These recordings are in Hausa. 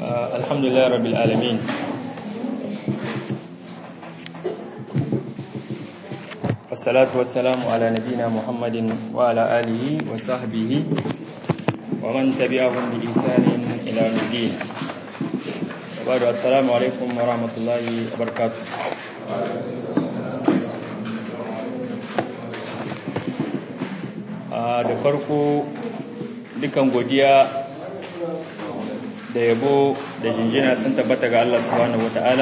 الحمد لله رب العالمين والصلاة والسلام على نبينا محمد وعلى آله وصحبه ومن تبعهم بإحسان إلى يوم الدين وبعد السلام عليكم ورحمة الله وبركاته da farko dukan godiya da yabo da jinjina sun tabbata ga Allah subhanahu wata'ala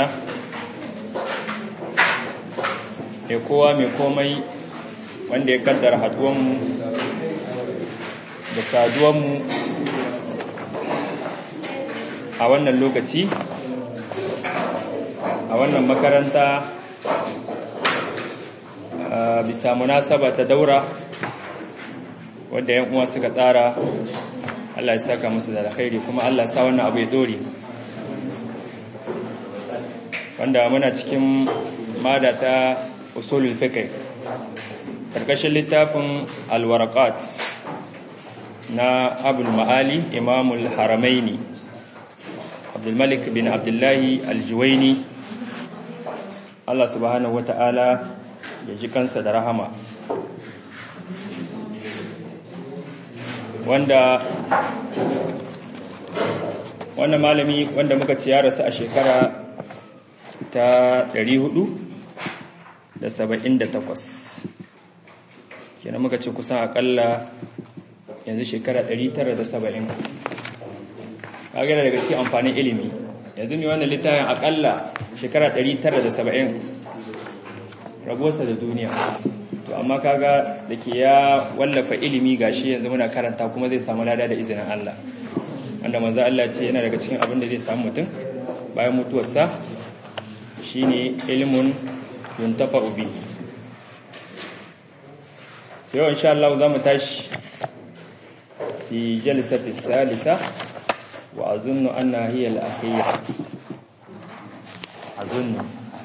ya kowa mai komai wanda ya kaddara haduwanmu da saduwanmu a wannan lokaci a wannan makaranta bisa munasaba ta daura wadda yan uwa suka tsara Allah ya saka musu da alkhairi kuma Allah ya sa wannan abu ya dore wanda muna cikin mada ta usulul fiqh karkashin littafin alwaraqat na abul ma'ali imamul haramaini abdul malik bin abdullahi aljuwaini Allah subhanahu wata'ala ya ji kansa da rahama wanda wannan malami wanda muka ci ya rasu a shekara ta 478 kenan muka ce kusan akalla yanzu shekara 970 kagana daga cikin amfanin ilimi yanzu mai wannan littafin akalla shekara 970 rabuwarsa da duniya to amma kaga da ke ya wallafa ilimi gashi yanzu muna karanta kuma zai samu lada da izinin Allah wanda manzo Allah ce yana daga cikin abin da zai samu mutum bayan mutuwarsa shine ilmun yuntafa'u bi yau insha Allah za mu tashi fi jalsati salisa wa azunnu anna hiya al-akhirah azunnu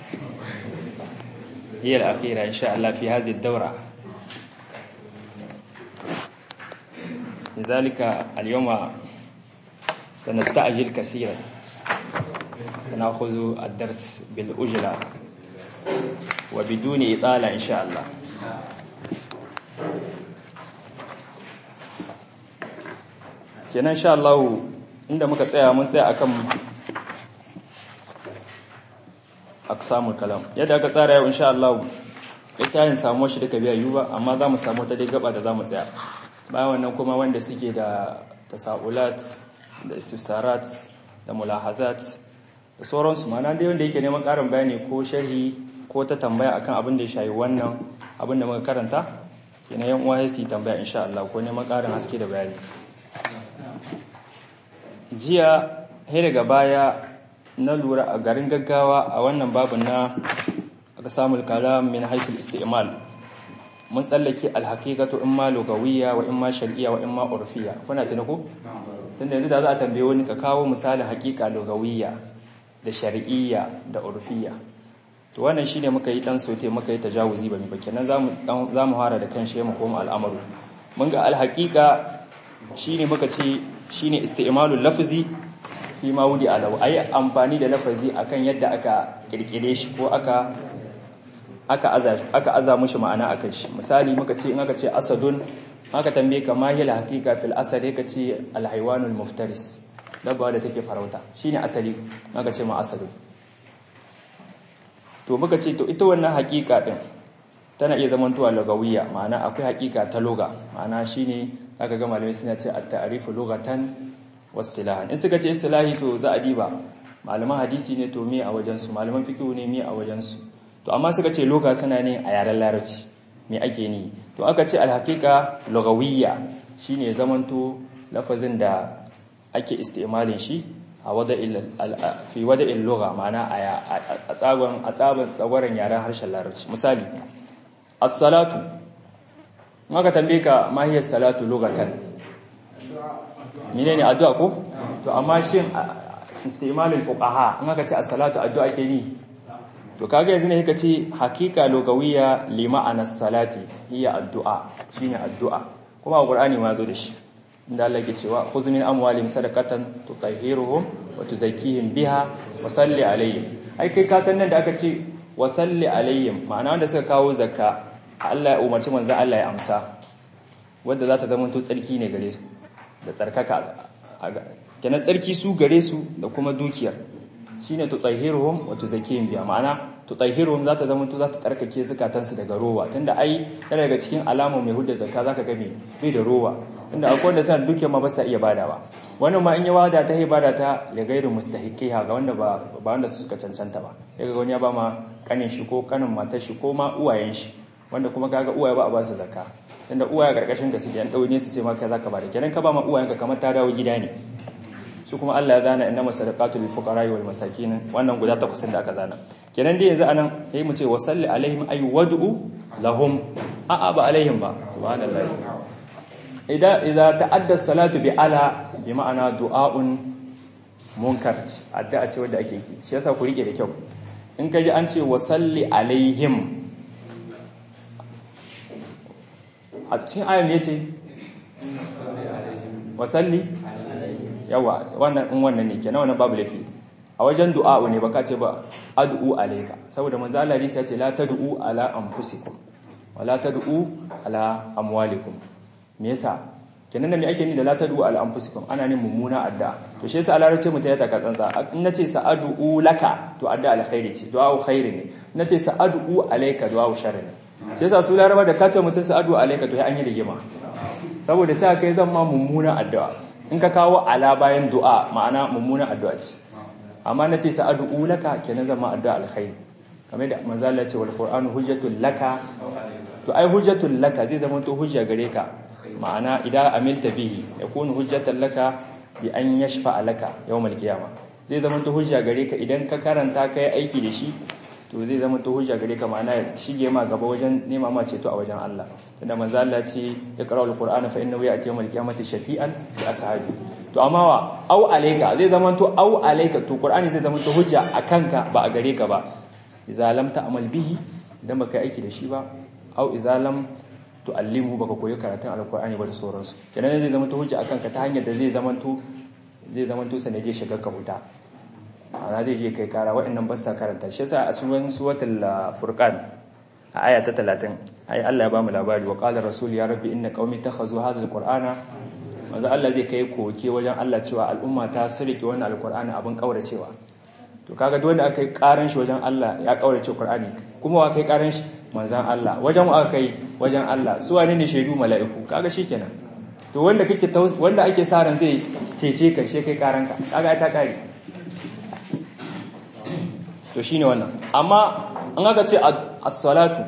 هي الأخيرة إن شاء الله في هذه الدورة لذلك اليوم سنستعجل كثيرا سنأخذ الدرس بالأجلة وبدون إطالة إن شاء الله kenan insha Allah inda muka tsaya mun tsaya akan aksamul kalam yadda aka tsara yau insha Allah littafin samu shi duka biya ba amma za mu samu ta dai gaba da za mu tsaya bayan wannan kuma wanda suke da tasaulat da istifsarat da mulahazat da sauransu mana dai wanda yake neman karin bayani ko sharhi ko ta tambaya akan abin da ya shayi wannan abin da muka karanta kenan yan uwa su yi tambaya insha Allah ko neman karin haske da bayani jiya sai daga baya na lura a garin gaggawa a wannan babu na aka samu kalam min haisul isti'mal mun tsallake alhaqiqatu in ma lugawiyya wa in ma shar'iyya wa in ma urfiyya kuna tuna ko tunda yanzu da za a tambaye wani ka kawo misalin haqiqa lugawiyya da shar'iyya da urfiyya to wannan shine muka yi dan sote muka yi tajawuzi ba mi ba kenan zamu zamu fara da kan shi mu koma al'amaru mun ga alhaqiqa shine muka ce shine isti'malul lafzi fi ma wudi alau ayi amfani da lafazi akan yadda aka kirkire shi ko aka aka aza aka aza mushi ma'ana akan shi misali muka ce in aka ce asadun aka tambaye ka ma hiya haqiqa fil asad ka ce al haywanul muftaris dabba da take farauta shine asali aka ce ma asadun to muka ce to ita wannan haqiqa din tana iya zamantowa lugawiyya ma'ana akwai haqiqa ta loga ma'ana shine aka ga malamai suna ce at-ta'rifu lughatan wastilahan in suka ce istilahi to za a diba malaman hadisi ne to me a wajensu malaman fiqh ne me a wajensu to amma suka ce loga suna ne a yaren larabci me ake ni to aka ce alhaqiqa lughawiyya shine zamanto lafazin da ake istimalin shi a wada'il fi wada'il lugha ma'ana a tsagon a tsaban tsagwaran yaren harshen larabci misali as-salatu maka tambaye ka ma hiya salatu lughatan menene addu'a ko to amma shin istimalul fuqaha in aka ce as-salatu addu'a ke ni to kaga yanzu ne kika ce hakika lugawiyya li ma'anas salati hiya addu'a shine addu'a kuma qur'ani ma zo da shi inda Allah yake cewa khudh min amwalihim sadaqatan tutahhiruhum wa tuzakkihim biha wa salli alaihim ai kai ka san nan da aka ce wa salli alaihim ma'ana wanda suka kawo zakka Allah ya umarci manzo Allah ya amsa wanda za ta zama to tsarki ne gare su da tsarkaka kenan tsarki su gare su da kuma dukiyar shine tutahhiruhum wa tuzakkihim biha ma'ana tutahhiruhum za ta zama to za ta tsarkake zakatansu daga rowa tunda ai yana daga cikin alamu mai hudda zakka zaka ga me bai da rowa tunda akwai wanda suna dukiyar ma ba sa iya badawa wannan ma in ya wada ta ibada ta ya gairu mustahiqiha ga wanda ba ba wanda suka cancanta ba yaga wani ya ba ma kanin shi ko kanin matar shi ko ma uwayen shi wanda kuma kaga uwaye ba a ba su zakka tunda uwaye karkashin da suke an daune su ce ma kai zaka bada kenan ka ba ma uwayenka kamar ta dawo gida ne su kuma Allah ya zana inna masadaqatu lil fuqara wal masakin wannan guda takwas da aka zana kenan dai yanzu anan sai mu ce wa salli alaihim ay wad'u lahum a ba alaihim ba subhanallahi idan idza ta'adda salatu bi ala bi ma'ana du'aun munkar addu'a ce wanda ake yi shi yasa ku rike da kyau in kaji an ce wa salli alaihim a cikin ayan ne ce wa salli yawa wannan in wannan ne kenan wannan babu lafi a wajen du'a ne baka ce ba ad'u alayka saboda manzo Allah ya ce la tad'u ala anfusikum wa la tad'u ala amwalikum me yasa kenan da me ake ni da la tad'u ala anfusikum ana ne mummuna adda to shi yasa Allah ya ce mu ta taka tsantsa in nace sa'adu laka to adda alkhairi ce du'a khairi ne nace sa'adu alayka du'a sharri ne shi yasa su laraba da kace mutun sa'adu alayka to ya an yi rigima saboda ta kai zan ma mummuna addu'a in ka kawo ala bayan du'a ma'ana mummuna addu'a ce amma nace sa'adu laka kenan zan ma addu'a alkhairi kamar da manzo Allah ya ce wal qur'anu hujjatul laka to ai hujjatul laka zai zama to hujja gare ka ma'ana idan amilta bihi yakunu hujjatan laka bi an yashfa laka yawmal qiyama zai zama to hujja gare ka idan ka karanta kai aiki da shi to zai zama to hujja gare ka ma'ana ya shige ma gaba wajen nema ma ceto a wajen Allah tunda manzo Allah ce ya qara'u alqur'ana fa innahu ya'ti yawmal qiyamati shafi'an li ashabi to amma wa au alayka zai zama to au alayka to qur'ani zai zama to hujja akanka ba a gare ka ba idza lam ta'mal bihi idan baka aiki da shi ba au idza lam tu'allimu baka koyi karatun alqur'ani ba da sauransu kenan zai zama to hujja akanka ta hanyar da zai zama to zai zama to sanade shiga ka huta ana zai je kai kara waɗannan ba sa karanta shi yasa a suwan suwatul furqan a aya ta 30 ai Allah ya ba mu labari wa qala rasul ya rabbi inna qaumi takhazu hadha alqur'ana manzo Allah zai kai koke wajen Allah cewa al'umma ta sirke wannan alqur'ani abin kauracewa to kaga duk wanda aka yi karan shi wajen Allah ya kaurace qur'ani kuma wa kai karan shi manzon Allah wajen wa aka yi wajen Allah su wane ne shaidu mala'iku kaga shikenan to wanda kake wanda ake sa ran zai cece ka she kai karanka kaga ta kare to shine wannan amma an aka ce as-salatu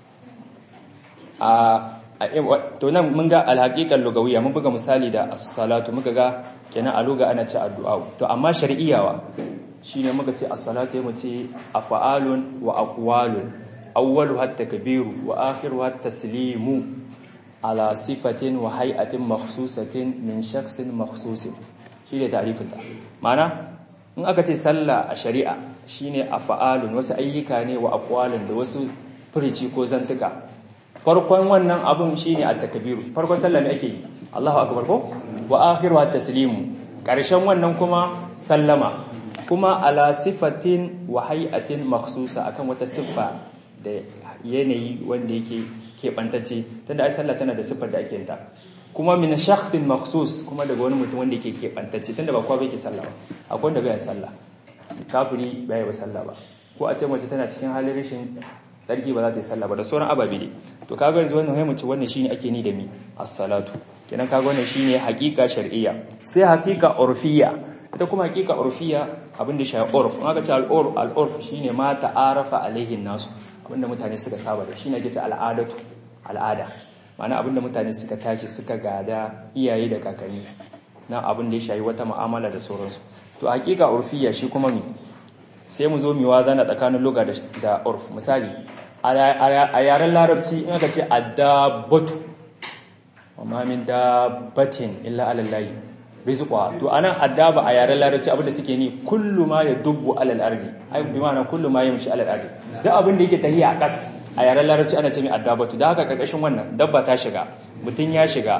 a to nan mun ga alhaqiqan lugawiyya mun buga misali da as-salatu muka ga kenan a luga ana ce addu'a to amma shar'iyyawa shine muka ce as-salatu mu ce af'alun wa aqwalun awwalu hatta kabiru wa akhiru hatta taslimu ala sifatin wa hay'atin makhsusatin min shakhsin makhsusin shine ta'rifin ta ma'ana in aka ce sallah a shari'a shine af'alun wasu ayyuka ne wa aqwalun da wasu furici ko zantuka farkon wannan abun shine at-takbiru farkon sallah ne ake yi Allahu akbar ko wa akhiru at-taslimu karshen wannan kuma sallama kuma ala sifatin wa hay'atin makhsusa akan wata siffa da yanayi wanda yake keɓantacce tunda ai sallah tana da siffar da ake ta kuma min shakhsin makhsus kuma daga wani mutum wanda yake keɓantacce tunda ba kowa bai ke sallah ba akwai wanda bai sallah kafiri bai ba sallah ba ko a ce mace tana cikin halin rashin tsarki ba za ta yi sallah ba da sauran ababe ne to kaga yanzu wannan mace wannan shine ake ni da mi as-salatu kenan kaga wannan shine haqiqa shar'iyya sai haqiqa urfiyya ita kuma haqiqa urfiyya abinda shi urf in aka ce al-urf al-urf shine ma ta'arafa alaihi nasu abinda mutane suka saba da shine ake ce al'adatu al'ada ma'ana abinda mutane suka tashi suka gada iyaye da kakanni na abin da ya shayi wata mu'amala da sauransu to haqiqa urfiyya shi kuma mi sai mu zo mi wazana tsakanin lugha da urf misali a yaren larabci in aka ce addabatu wa min dabbatin illa ala llahi rizqa to anan addaba a yaren larabci abinda suke ni kullu ma yadubbu ala al-ardi ai bi ma'ana kullu ma yamshi ala al-ardi duk abinda yake tahiya a kas a yaren larabci ana ce mai addabatu da haka karkashin wannan dabba ta shiga mutun ya shiga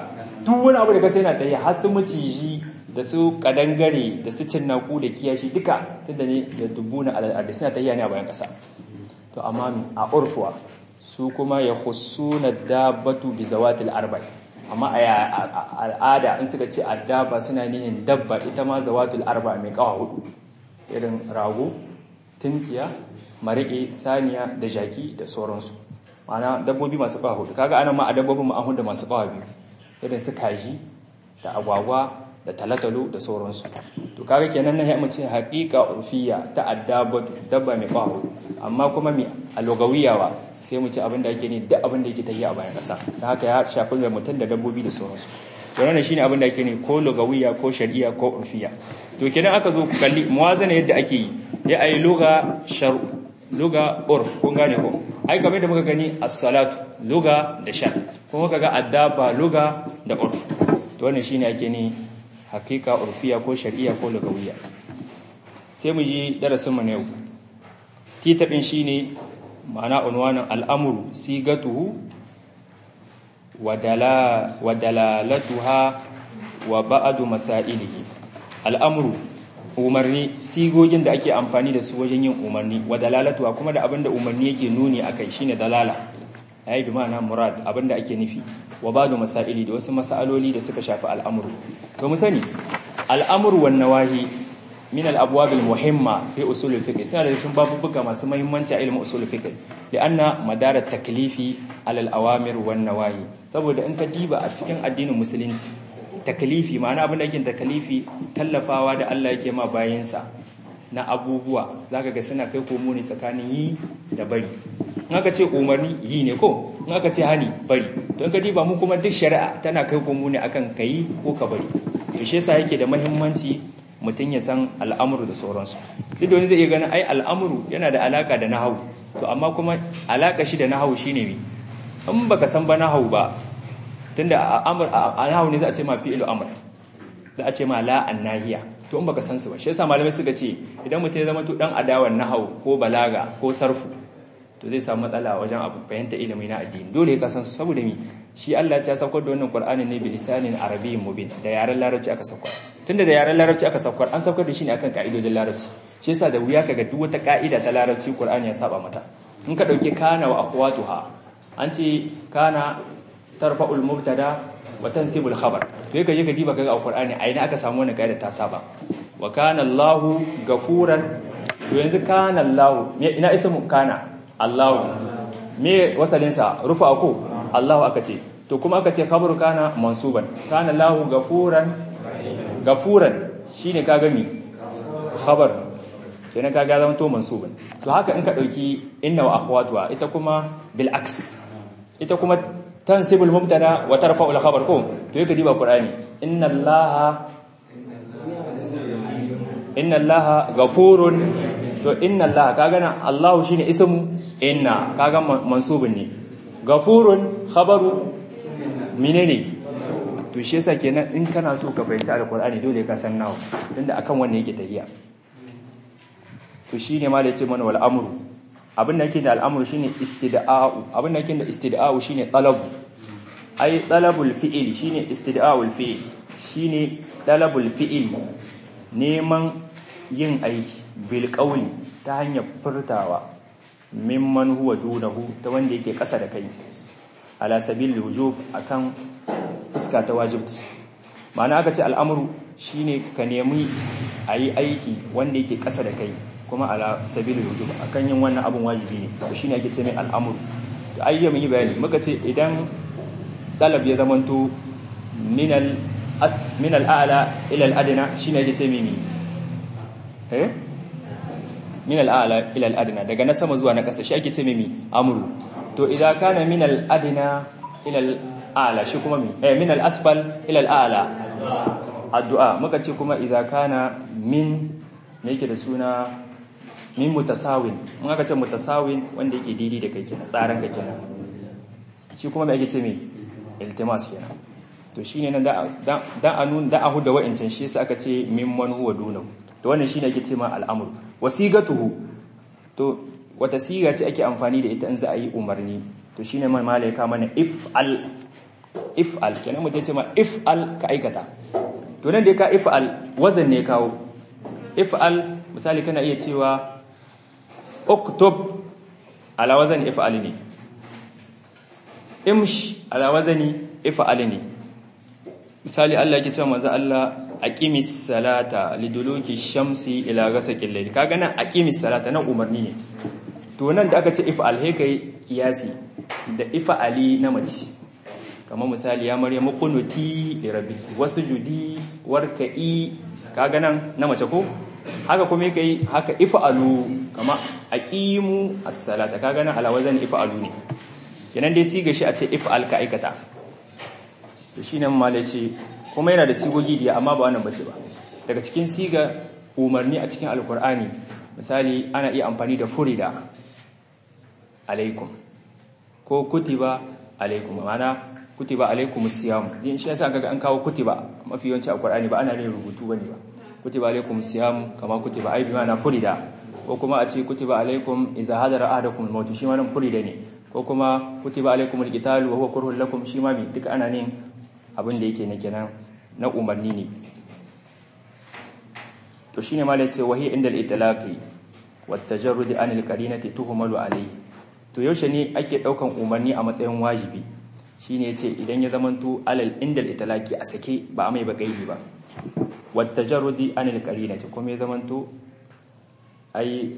duk wani abu da ka sai na tahiya har su maciji da su kadangare da su cinnaku da kiyashi duka tunda ne da dubbuna al'adu suna tahiya ne a bayan kasa to amma a urfuwa su kuma ya husuna dabbatu bi zawatil arba'i amma a al'ada in suka ce addaba suna nihin dabba ita ma zawatul arba mai kawa hudu irin rago tunkiya marike saniya da jaki da sauransu mana dabbobi masu kawa hudu kaga ana ma a dabbobin ma an da masu kawa biyu irin su kaji da agwagwa da talatalo da sauransu to kaga kenan nan ya mace haqiqa urfiya ta addabatu dabba mai kawa hudu amma kuma mai alogawiyawa sai mu ci abin da ake ne duk abin da yake tafiya a bayan ƙasa da haka ya shafi mai mutum da dabbobi da sauransu to wannan shine abin da ake ne ko lugawiya ko shari'a ko urfiya to kenan aka zo kalli muwazana yadda ake yi ya ayi luga shar'u luga urf kun gane ko ai kamar da muka gani as-salatu luga da shan kuma muka ga addaba luga da urf to wannan shine ake ne hakika urfiya ko shari'a ko lugawiya sai mu ji darasin mu na yau titabin shine ma'ana unwanin al'amuru sigatuhu wa dalalatuha wa ba'adu masailihi al'amuru umarni sigogin da ake amfani da su wajen yin umarni wa dalalatuha kuma da abinda umarni yake nuni a kai shine dalala yayi bi ma'ana murad abinda ake nufi wa ba'adu masaili da wasu masaloli da suka shafi al'amuru to mu sani al'amuru wan nawahi من الأبواب المهمة في أصول الفقه سنة لكن باب بقى ما سمى يمنع علم أصول الفقه لأن مدار التكليف على الأوامر والنواهي saboda in ka diba a cikin addinin musulunci taklifi ma'ana abin da yake taklifi tallafawa da Allah yake ma bayansa na abubuwa zaka ga suna kai komo ne tsakanin yi da bari in aka ce umarni yi ne ko in aka ce hani bari to in ka diba mu kuma duk shari'a tana kai komo ne akan kai ko ka bari to shi yasa yake da muhimmanci mutum ya san al'amuru da sauransu duk da wani zai iya ganin ai al'amuru yana da alaka da nahawu to amma kuma alaka shi da nahawu shine me in baka san ba nahawu ba tunda a nahawu ne za a ce ma fi'lu amr za a ce ma la annahiya to in baka san su ba shi yasa malamai suka ce idan mutum ya zama to dan adawan nahawu ko balaga ko sarfu to zai samu matsala wajen abu fahimta ilimi na addini dole ka san su saboda mi shi Allah ya saukar da wannan Qur'ani ne bi lisanin arabiyyin mubin da yaren larabci aka saukar tunda da yaren larabci aka saukar an saukar da shi ne akan ka'idojin larabci shi yasa da wuya kaga duk wata ka'ida ta larabci Qur'ani ya saba mata in ka dauke kana wa akhwatuha an ce kana tarfa'ul mubtada wa tansibul khabar to yake ka diba kaga a Qur'ani a ina aka samu wannan ka'ida ta saba wa kana Allahu gafuran to yanzu kana Allahu ina ismu kana Allahu me wasalinsa rufa ko Allahu aka ce to kuma aka ce khabaru kana mansuban kana Allahu gafuran gafuran shine kaga mi khabar kenan kaga zama to mansuban to haka in ka dauki inna wa akhwatuha ita kuma bil aks ita kuma tansibul mubtada wa tarfa'ul khabar ko to yake diba qur'ani inna Allaha inna Allaha gafurun to inna allaha kaga nan allahu shine ismu inna kaga mansubun ne gafurun khabaru menene to shi yasa kenan in kana so ka fahimci alqur'ani dole ka san nawa tunda akan wannan yake tahiya to shine ma da yace mana wal amru abin da yake da al'amru shine istida'u abin da yake da istida'u shine talab ai talabul fi'il shine istida'ul fi'il shine talabul fi'il neman yin aiki bil qawli ta hanyar furtawa mimman huwa dunahu ta wanda yake ƙasa da kai ala sabil wujub akan fuska ta wajibci ma'ana aka ce al'amuru shine ka nemi ayi aiki wanda yake ƙasa da kai kuma ala sabil wujub akan yin wannan abun wajibi ne to shine ake ce mai al'amuru to ayyamin yi bayani muka ce idan talab ya zamanto min al as min al a'la ila al adna shine ake ce mai eh min al'ala ila al'adna daga na sama zuwa na ƙasa shi ake ce mimi amru to idan kana min al'adna ila al'ala shi kuma mi eh min al'asfal ila al'ala addu'a muka ce kuma idan kana min me yake da suna min mutasawin mun aka ce mutasawin wanda yake daidai da kai kenan tsaran ka kenan shi kuma me ake ce mi iltimas kenan to shine nan da da anun da ahu da wa'incan shi yasa aka ce mimman huwa dunahu to wannan shine ake ce ma al'amru wasigatuhu to wata siga ce ake amfani da ita in za a yi umarni to shine mai malaika mana if'al if'al kenan mutum ce ma if'al ka aikata to nan da ka if'al wazan ne kawo if'al misali kana iya cewa uktub ala wazan if'al ne imsh ala wazani if'al ne misali Allah yake cewa manzo Allah aqimis salata liduluki shamsi ila ghasaqil layl kaga nan aqimis salata nan umarni ne to nan da aka ce if'al he kai kiyasi da if'ali na mace kamar misali ya maryamu qunuti li rabbi wasjudi warka'i kaga nan na mace ko haka kuma kai haka if'alu kama aqimu as-salata kaga nan ala wazan if'alu ne kenan dai siga shi a ce if'al ka aikata to shine malai ce kuma yana da sigogi da amma ba wannan bace ba daga cikin siga umarni a cikin alkur'ani misali ana iya amfani da furida alaikum ko kutiba alaikum ma'ana kutiba alaikum siyam din shi yasa kaga an kawo kutiba mafi yawanci a Qur'ani ba ana yin rubutu bane ba kutiba alaikum siyam kama kutiba ai bi ma'ana furida ko kuma a ce kutiba alaikum idza hadara ahadakum al-maut shi ma nan furida ne ko kuma kutiba alaikum al-qital wa huwa kurhun lakum shi ma bi duka ana ne abin da yake ne kenan na umarni ne to shine ma yace wahi inda al-itlaqi wat tajarrud an al-qarinati tuhmalu alayhi to yaushe ne ake daukan umarni a matsayin wajibi shine yace idan ya zamanto alal inda al-itlaqi a sake ba a mai ba gaidi ba wat tajarrud an al-qarinati kuma ya zamanto ai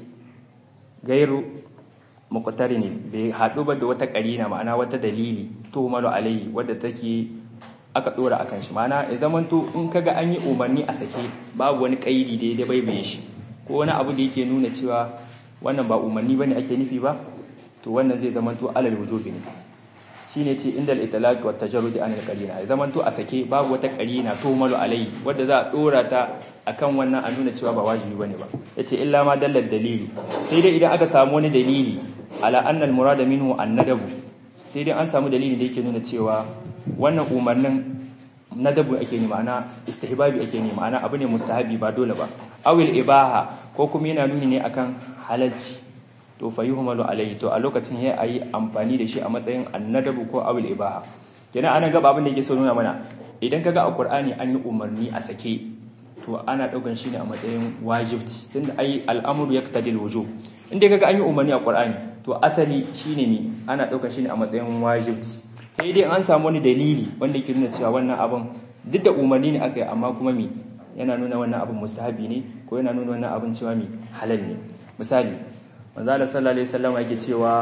gairu muqtarini bai hadu ba da wata qarina ma'ana wata dalili tuhmalu alayhi wadda take aka dora akan shi mana ya zamanto in kaga an yi umarni a sake babu wani kaidi da ya baibaye shi ko wani abu da yake nuna cewa wannan ba umarni bane ake nufi ba to wannan zai zamanto alal wujubi ne shine ce indal itlaq wa tajarrud an al qarina ya zamanto a sake babu wata qarina to malu alai wanda za a dora ta akan wannan a nuna cewa ba wajibi bane ba yace illa ma dallal dalili sai dai idan aka samu wani dalili ala anna al murada minhu an nadabu sai dai an samu dalili da yake nuna cewa wannan umarnin nadabu ake ni ma'ana istihbabi ake ni ma'ana abu ne mustahabi ba dole ba awil ibaha ko kuma yana nuni ne akan halalci to fa yuhmalu alayhi to a lokacin ya ayi amfani da shi a matsayin annadabu ko awil ibaha kenan ana gaba abin da yake so nuna mana idan kaga a qur'ani an yi umarni a sake to ana daukan shi ne a matsayin wajibci tunda ai al'amru yaqtadil wujub inda kaga an yi umarni a qur'ani to asali shine mi ana daukan shi ne a matsayin wajibci sai dai an samu wani dalili wanda ke nuna cewa wannan abin duk da umarni ne aka yi amma kuma mi yana nuna wannan abin mustahabi ne ko yana nuna wannan abin cewa mi halal ne misali manzo Allah sallallahu alaihi wasallam yake cewa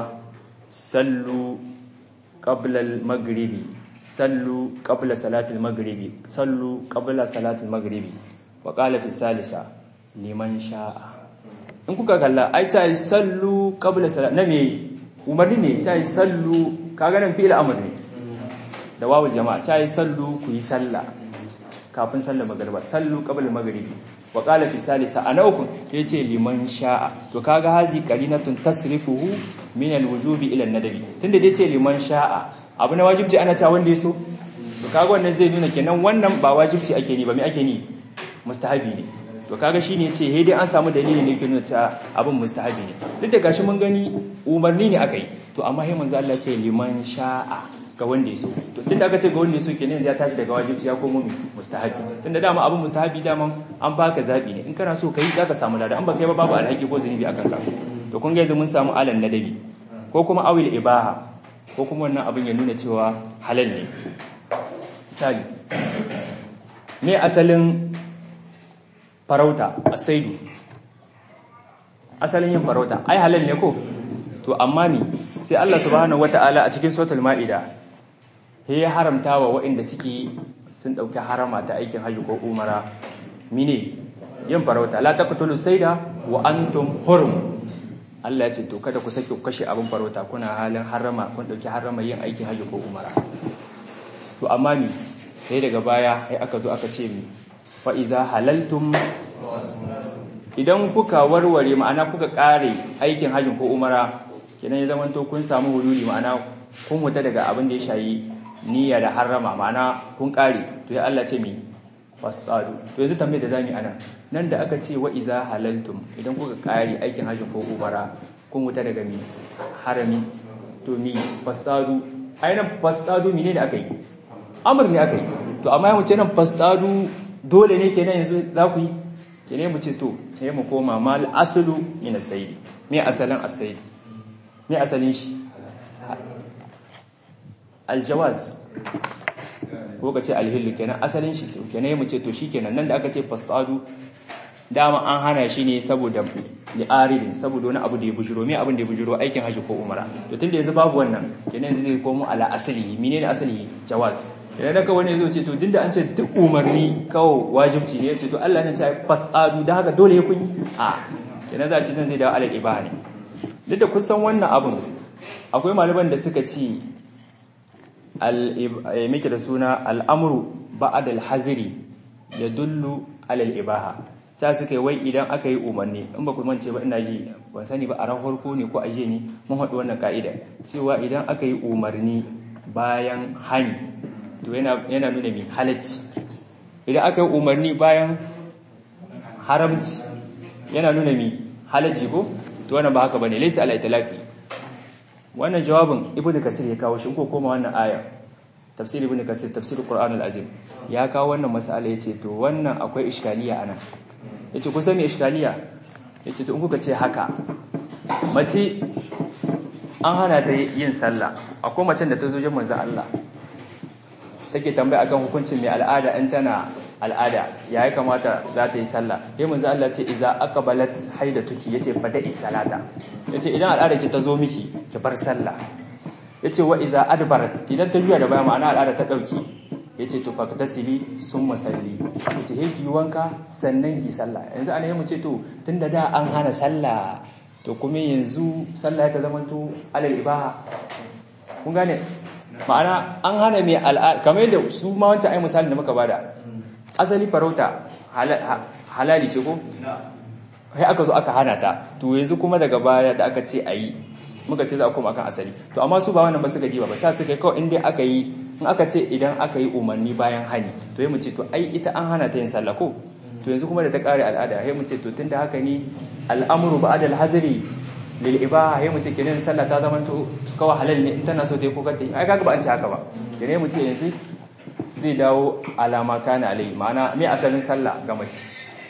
sallu qabla al-maghribi sallu qabla salati al-maghribi sallu qabla salati al-maghribi wa qala fi salisa liman sha'a in kuka kalla ai ta sallu qabla salati nabi umarni ne ta sallu kaga nan fi'il amr ne da wawul jama'a ta yi sallu ku yi sallah kafin sallar magriba sallu qabla maghribi wa qala fi salisa ana uku yace liman sha'a to kaga hazi qarinatun tasrifuhu min alwujubi ila an-nadabi tunda dai ce liman sha'a abu na wajibci ana ta wanda yaso to kaga wannan zai nuna kenan wannan ba wajibci ake ni ba me ake ni mustahabi ne to kaga shine yace he dai an samu dalili ne ke nuna cewa abin mustahabi ne duk da gashi mun gani umarni ne akai to amma sai manzo Allah ce liman sha'a ga wanda yaso to tunda aka ce ga wanda yaso kenan ya tashi daga wajibci ya komo mustahabi tunda dama abin mustahabi dama an baka zabi ne in kana so kai zaka samu lada an baka yi ba babu alhaki ko zunubi akan ka to kun ga yanzu mun samu alan nadabi ko kuma awil ibaha ko kuma wannan abin ya nuna cewa halal ne misali me asalin farauta asaidu asalin yin farauta ai halal ne ko to amma ni sai Allah subhanahu wataala a cikin suratul maida he ya haramta wa waɗanda suke sun dauki harama ta aikin haji ko umara mine yin farauta la taqtulu sayda wa antum hurum Allah ya ce to kada ku sake ku kashe abin farauta kuna halin harama kun dauki harama yin aikin haji ko umara to amma ni sai daga baya sai aka zo aka ce mi fa iza halaltum idan kuka warware ma'ana kuka kare aikin hajjin ko umara kenan ya zamanto kun samu hululi ma'ana kun huta daga abin da ya shayi niyya da harrama ma'ana kun kare to ya Allah ce mi fasadu to yanzu tambayar da zamu anan nan da aka ce wa iza halaltum idan kuka kare aikin hajjin ko umara kun huta daga mi harami to mi fasadu ainihin fasadu mine da aka yi amur ne aka yi to amma mu ce nan fastadu dole ne kenan yanzu za ku yi kenan mu ce to sai mu koma mal aslu min as-sayd me asalin as-sayd me asalin shi al-jawaz ko ka ce al-hill kenan asalin shi to kenan mu ce to shikenan nan da aka ce fastadu dama an hana shi ne saboda li'aridin saboda wani abu da ya bujiro me abin da ya bujiro aikin haji ko umara to tunda yanzu babu wannan kenan yanzu zai komo ala asali menene asali jawaz idan daga wani yazo ce to dinda an ce duk umarni kawo wajibci ne yace to Allah ne ya ce fasadu da haka dole ya kunyi a kenan za a ce zan zai dawo alal ibaha ne duk da kun san wannan abun akwai malaman da suka ce al mike da suna al'amru ba'da al-hazri yadullu alal ibaha ta suka yi wai idan aka yi umarni in ba ku mance ba ina ji ban sani ba a ran farko ne ko aje ni mun haɗu wannan ka'ida cewa idan aka yi umarni bayan hani to yana yana nuna mi halacci idan aka yi umarni bayan haramci yana nuna mi halacci ko to wannan ba haka bane laysa ala itlaqi wannan jawabin ibnu kasir ya kawo shi ko koma wannan aya tafsir ibnu kasir tafsir qur'an al-azim ya kawo wannan mas'ala yace to wannan akwai iskaliya anan ya ce kusa mai ishkaliya ya ce in kuka ce haka mace an hana ta yin sallah akwai macen da ta zo jin manzan Allah take tambaya akan hukuncin mai al'ada in tana al'ada ya yi kamata za ta yi sallah ya manzan Allah ce iza aka balat haida tuki ya ce fada'i salata ya ce idan al'ada ki ta zo miki ki bar sallah ya ce wa iza adbarat idan ta juya da baya ma'ana al'ada ta ɗauki ya ce to faktasili sun masalli ya ce ki wanka sannan ki sallah yanzu ana yi mu ce to tun da da an hana sallah to kuma yanzu sallah ya ta zama to alal ibaha kun gane ma'ana an hana mai al'ada kamar yadda su ma wancan ai misalin da muka bada asali farauta halali ce ko sai aka zo aka hana ta to yanzu kuma daga baya da aka ce ayi muka ce za a koma akan asali to amma su ba wannan ba su gaji ba ba ta suka kawai inda aka yi in aka ce idan aka yi umarni bayan hani to yi mu ce to ai ita an hana ta yin sallah ko to yanzu kuma da ta kare al'ada sai mu ce to tunda haka ne al'amru ba'da al-hazri lil ibaha sai mu ce kenan sallah ta zama to kawai halal ne in tana so ta yi ko ta yi ai kaga ba an ce haka ba kenan mu ce yanzu zai dawo alama kana alai ma'ana me asalin sallah ga mace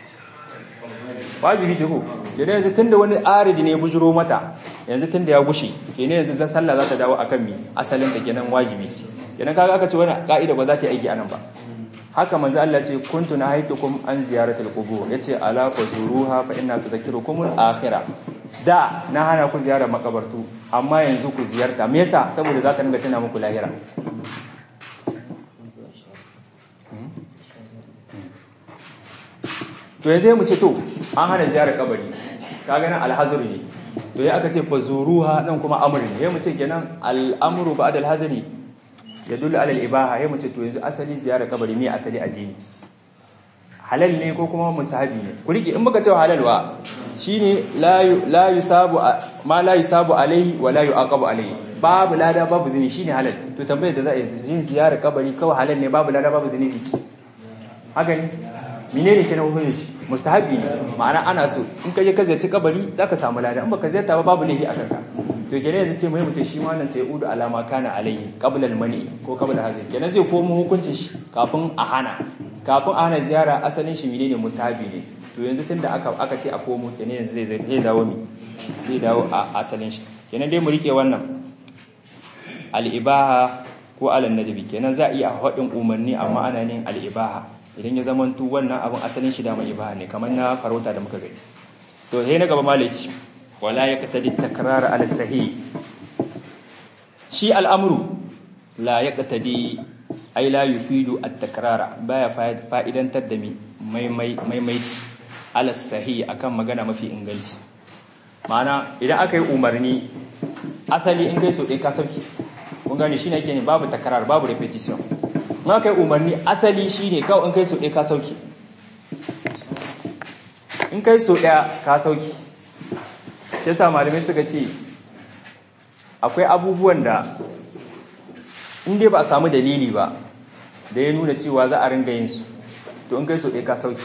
wajibi ce ko kenan yanzu tunda wani aridi ne ya bujuro mata yanzu tunda ya gushi kenan yanzu zan sallah za ta dawo akan mi asalin ta kenan wajibi ce kenan kaga aka ce wani ka'ida ba za ta yi aiki anan ba haka manzo Allah ce kuntu nahaytukum an ziyaratil qubur yace ala fazuruha fa inna tudhakkirukum al-akhirah da na hana ku ziyarar makabartu amma yanzu ku ziyarta me yasa saboda za ta dinga tana muku lahira to yanzu mu ce to an hana ziyarar kabari kaga nan alhazru ne to ya aka ce fazuruha dan kuma amri ne ya mu ce kenan al-amru ba'da al-hazri yadullu ala al-ibaha ya mu ce to yanzu asali ziyarar kabari ne asali addini halal ne ko kuma mustahabi ne ku rike in muka ce halal wa shine la la yusabu ma la yusabu alai wa la yuaqabu alai babu lada babu zini shine halal to tambayar da za a yi yin ziyarar kabari kawai halal ne babu lada babu zini haka ne menene kenan hukunci mustahabi ne ma'ana ana so in ka je ka ziyarci kabari zaka samu lada in baka ziyarta ba babu laifi a kanka to kenan yanzu ce mai mutum shi ma nan sai udu alama kana alayhi qabla al-mani ko qabla hazin kenan zai komo hukuncin shi kafin a hana kafin a hana ziyara asalin shi menene mustahabi ne to yanzu tunda aka aka ce a komo kenan yanzu zai zai dawo mi sai dawo a asalin shi kenan dai mu rike wannan al-ibaha ko al-nadbi kenan za a iya hadin umarni amma ana ne al-ibaha idan ya zama tu wannan abin asalin shi da mai ibaha ne kamar na farauta da muka gani to sai na gaba malaci wala yaqtadi takrar ala sahih shi al'amru la yaqtadi ay la yufidu at-takrara baya fa'idantar da mi maimaici ala sahih akan magana mafi inganci ma'ana idan aka yi umarni asali in kai so ɗaya ka sauke kun gane shi ne ke ne babu takrar babu repetition ma kai umarni asali shine kawai in kai so ɗaya ka sauki in kai so ɗaya ka sauki sai sa malamai suka ce akwai abubuwan da in dai ba a samu dalili ba da ya nuna cewa za a ringa yin su to in kai so ɗaya ka sauki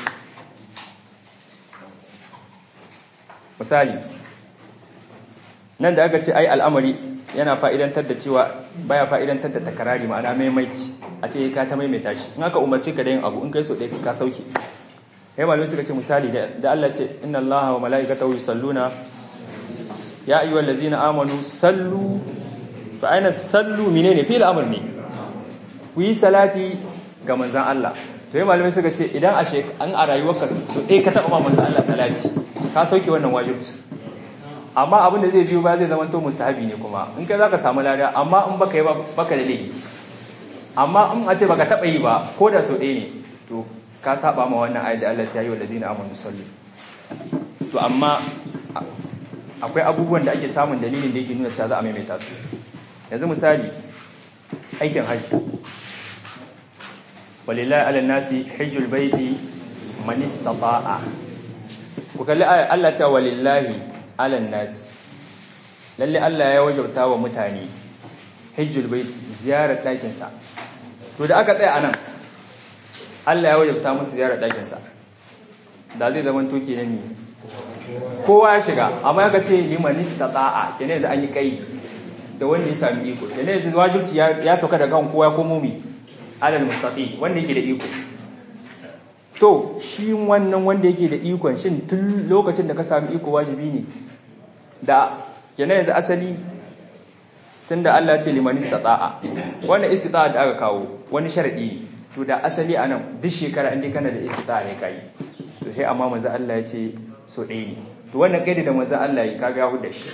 misali nan da aka ce ai al'amari yana fa'idantar da cewa baya fa'idantar da takarari ma'ana maimaici a ce ka ta maimaita shi in aka umarce ka da yin abu in kai so ɗaya ka sauke ya malamai suka ce misali da Allah ce inna Allah wa mala'ikatahu yusalluna ya ayyuhal ladzina amanu sallu to aina sallu menene fi'il amr ne ku yi salati ga manzon Allah to ya malamai suka ce idan a an a rayuwarka so ɗaya ka taɓa ma manzon Allah salati ka sauke wannan wajibci amma abin da zai biyo ba zai zama to mustahabi ne kuma in kai zaka samu lada amma in baka yi ba baka da laifi amma in a ce baka taba yi ba ko da so ɗaya ne to ka saba ma wannan ayat da Allah ya yi wa ladina amanu sallu to amma akwai abubuwan da ake samun dalilin da yake nuna cewa za a maimaita su yanzu misali aikin haji walillahi ala nasi hajjul baiti man istata'a ku kalli ayat Allah ya ce walillahi alan nasi lalle Allah ya wajauta wa mutane hajjul bait ziyarar ɗakin sa to da aka tsaya anan Allah ya wajauta musu ziyarar ɗakin sa da zai zama to kenan ne kowa ya shiga amma ya ce liman istata'a kenan yanzu an yi kai da wanda ya sami iko kenan yanzu wajibci ya sauka daga kan kowa ko mumi alal mustaqi wanda yake da iko to shi wannan wanda yake da ikon shin tun lokacin da ka sami iko wajibi ne da kenan yanzu asali tunda Allah ce liman istata'a wannan istita'a da aka kawo wani sharadi ne to da asali anan duk shekara inda kana da istita'a ne kai to sai amma manzo Allah ya ce so ɗaya ne to wannan kaida da manzo Allah ya kaga hu da shi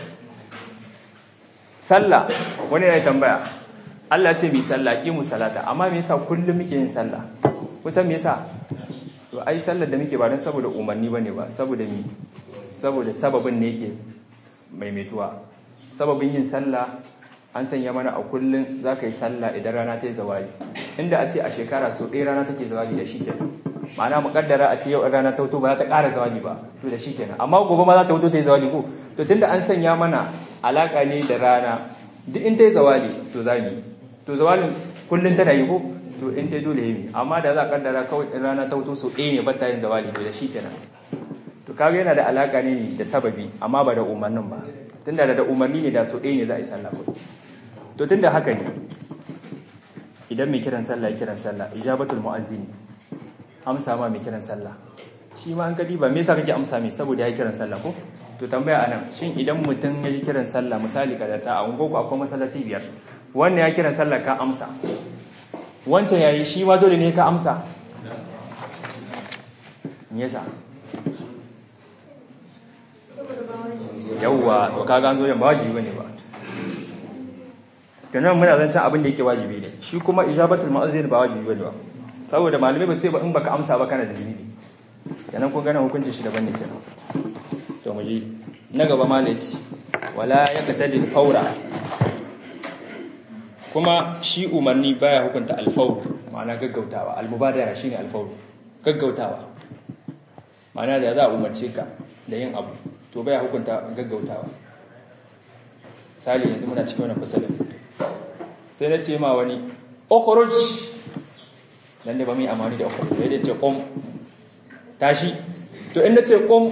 sallah wani ya tambaya Allah ce mi sallah ki mu salata amma me yasa kullum muke yin sallah kusan me yasa to ai sallar da muke ba don saboda umarni bane ba saboda mi saboda sababin ne yake maimaituwa sababin yin sallah an sanya mana a kullun zaka yi sallah idan rana ta yi zawali inda a ce a shekara so ɗaya rana take zawali da shi kenan ma'ana muƙaddara a ce yau rana ta wuto ba za ta ƙara zawali ba to da shi kenan amma gobe ma za ta wuto ta yi zawali ko to tunda an sanya mana alaƙa ne da rana duk in ta yi zawali to za mu to zawalin kullun tana yi ko to in dai dole yi amma da za a kaddara kawai in rana ta wuto so ɗaya ne bata yin zawali to da shi kenan to kaga yana da alaka ne da sababi amma ba da umarnin ba tunda da umarni ne da so ɗaya ne za a yi sallah ko to tunda haka ne idan mai kiran sallah kiran sallah ijabatul mu'azzini amsa ma mai kiran sallah shi ma an kadi ba me yasa kake amsa mai saboda ya kiran sallah ko to tambaya anan shin idan mutum ya ji kiran sallah misali kada ta a ungo akwai masallaci biyar wannan ya kiran sallah ka amsa wancan yayi shi ma dole ne ka amsa me yasa yawwa to kaga an zo yan ba wajibi bane ba kenan muna zan san abin da yake wajibi ne shi kuma ijabatul mu'azzin ba wajibi bane ba saboda malamai ba sai ba in baka amsa ba kana da zunubi kenan kun gana hukuncin shi daban ne kenan to mu ji na gaba malaci wala yaqtadi al-fawra kuma shi umarni baya hukunta alfawr ma'ana gaggautawa almubadara shine alfawr gaggautawa ma'ana da za a umarce ka da yin abu to baya hukunta gaggautawa sali yanzu muna cikin wannan fasalin sai na ce ma wani ukhruj dan da ba mu yi amani da ukhruj sai dai ce qum tashi to in nace qum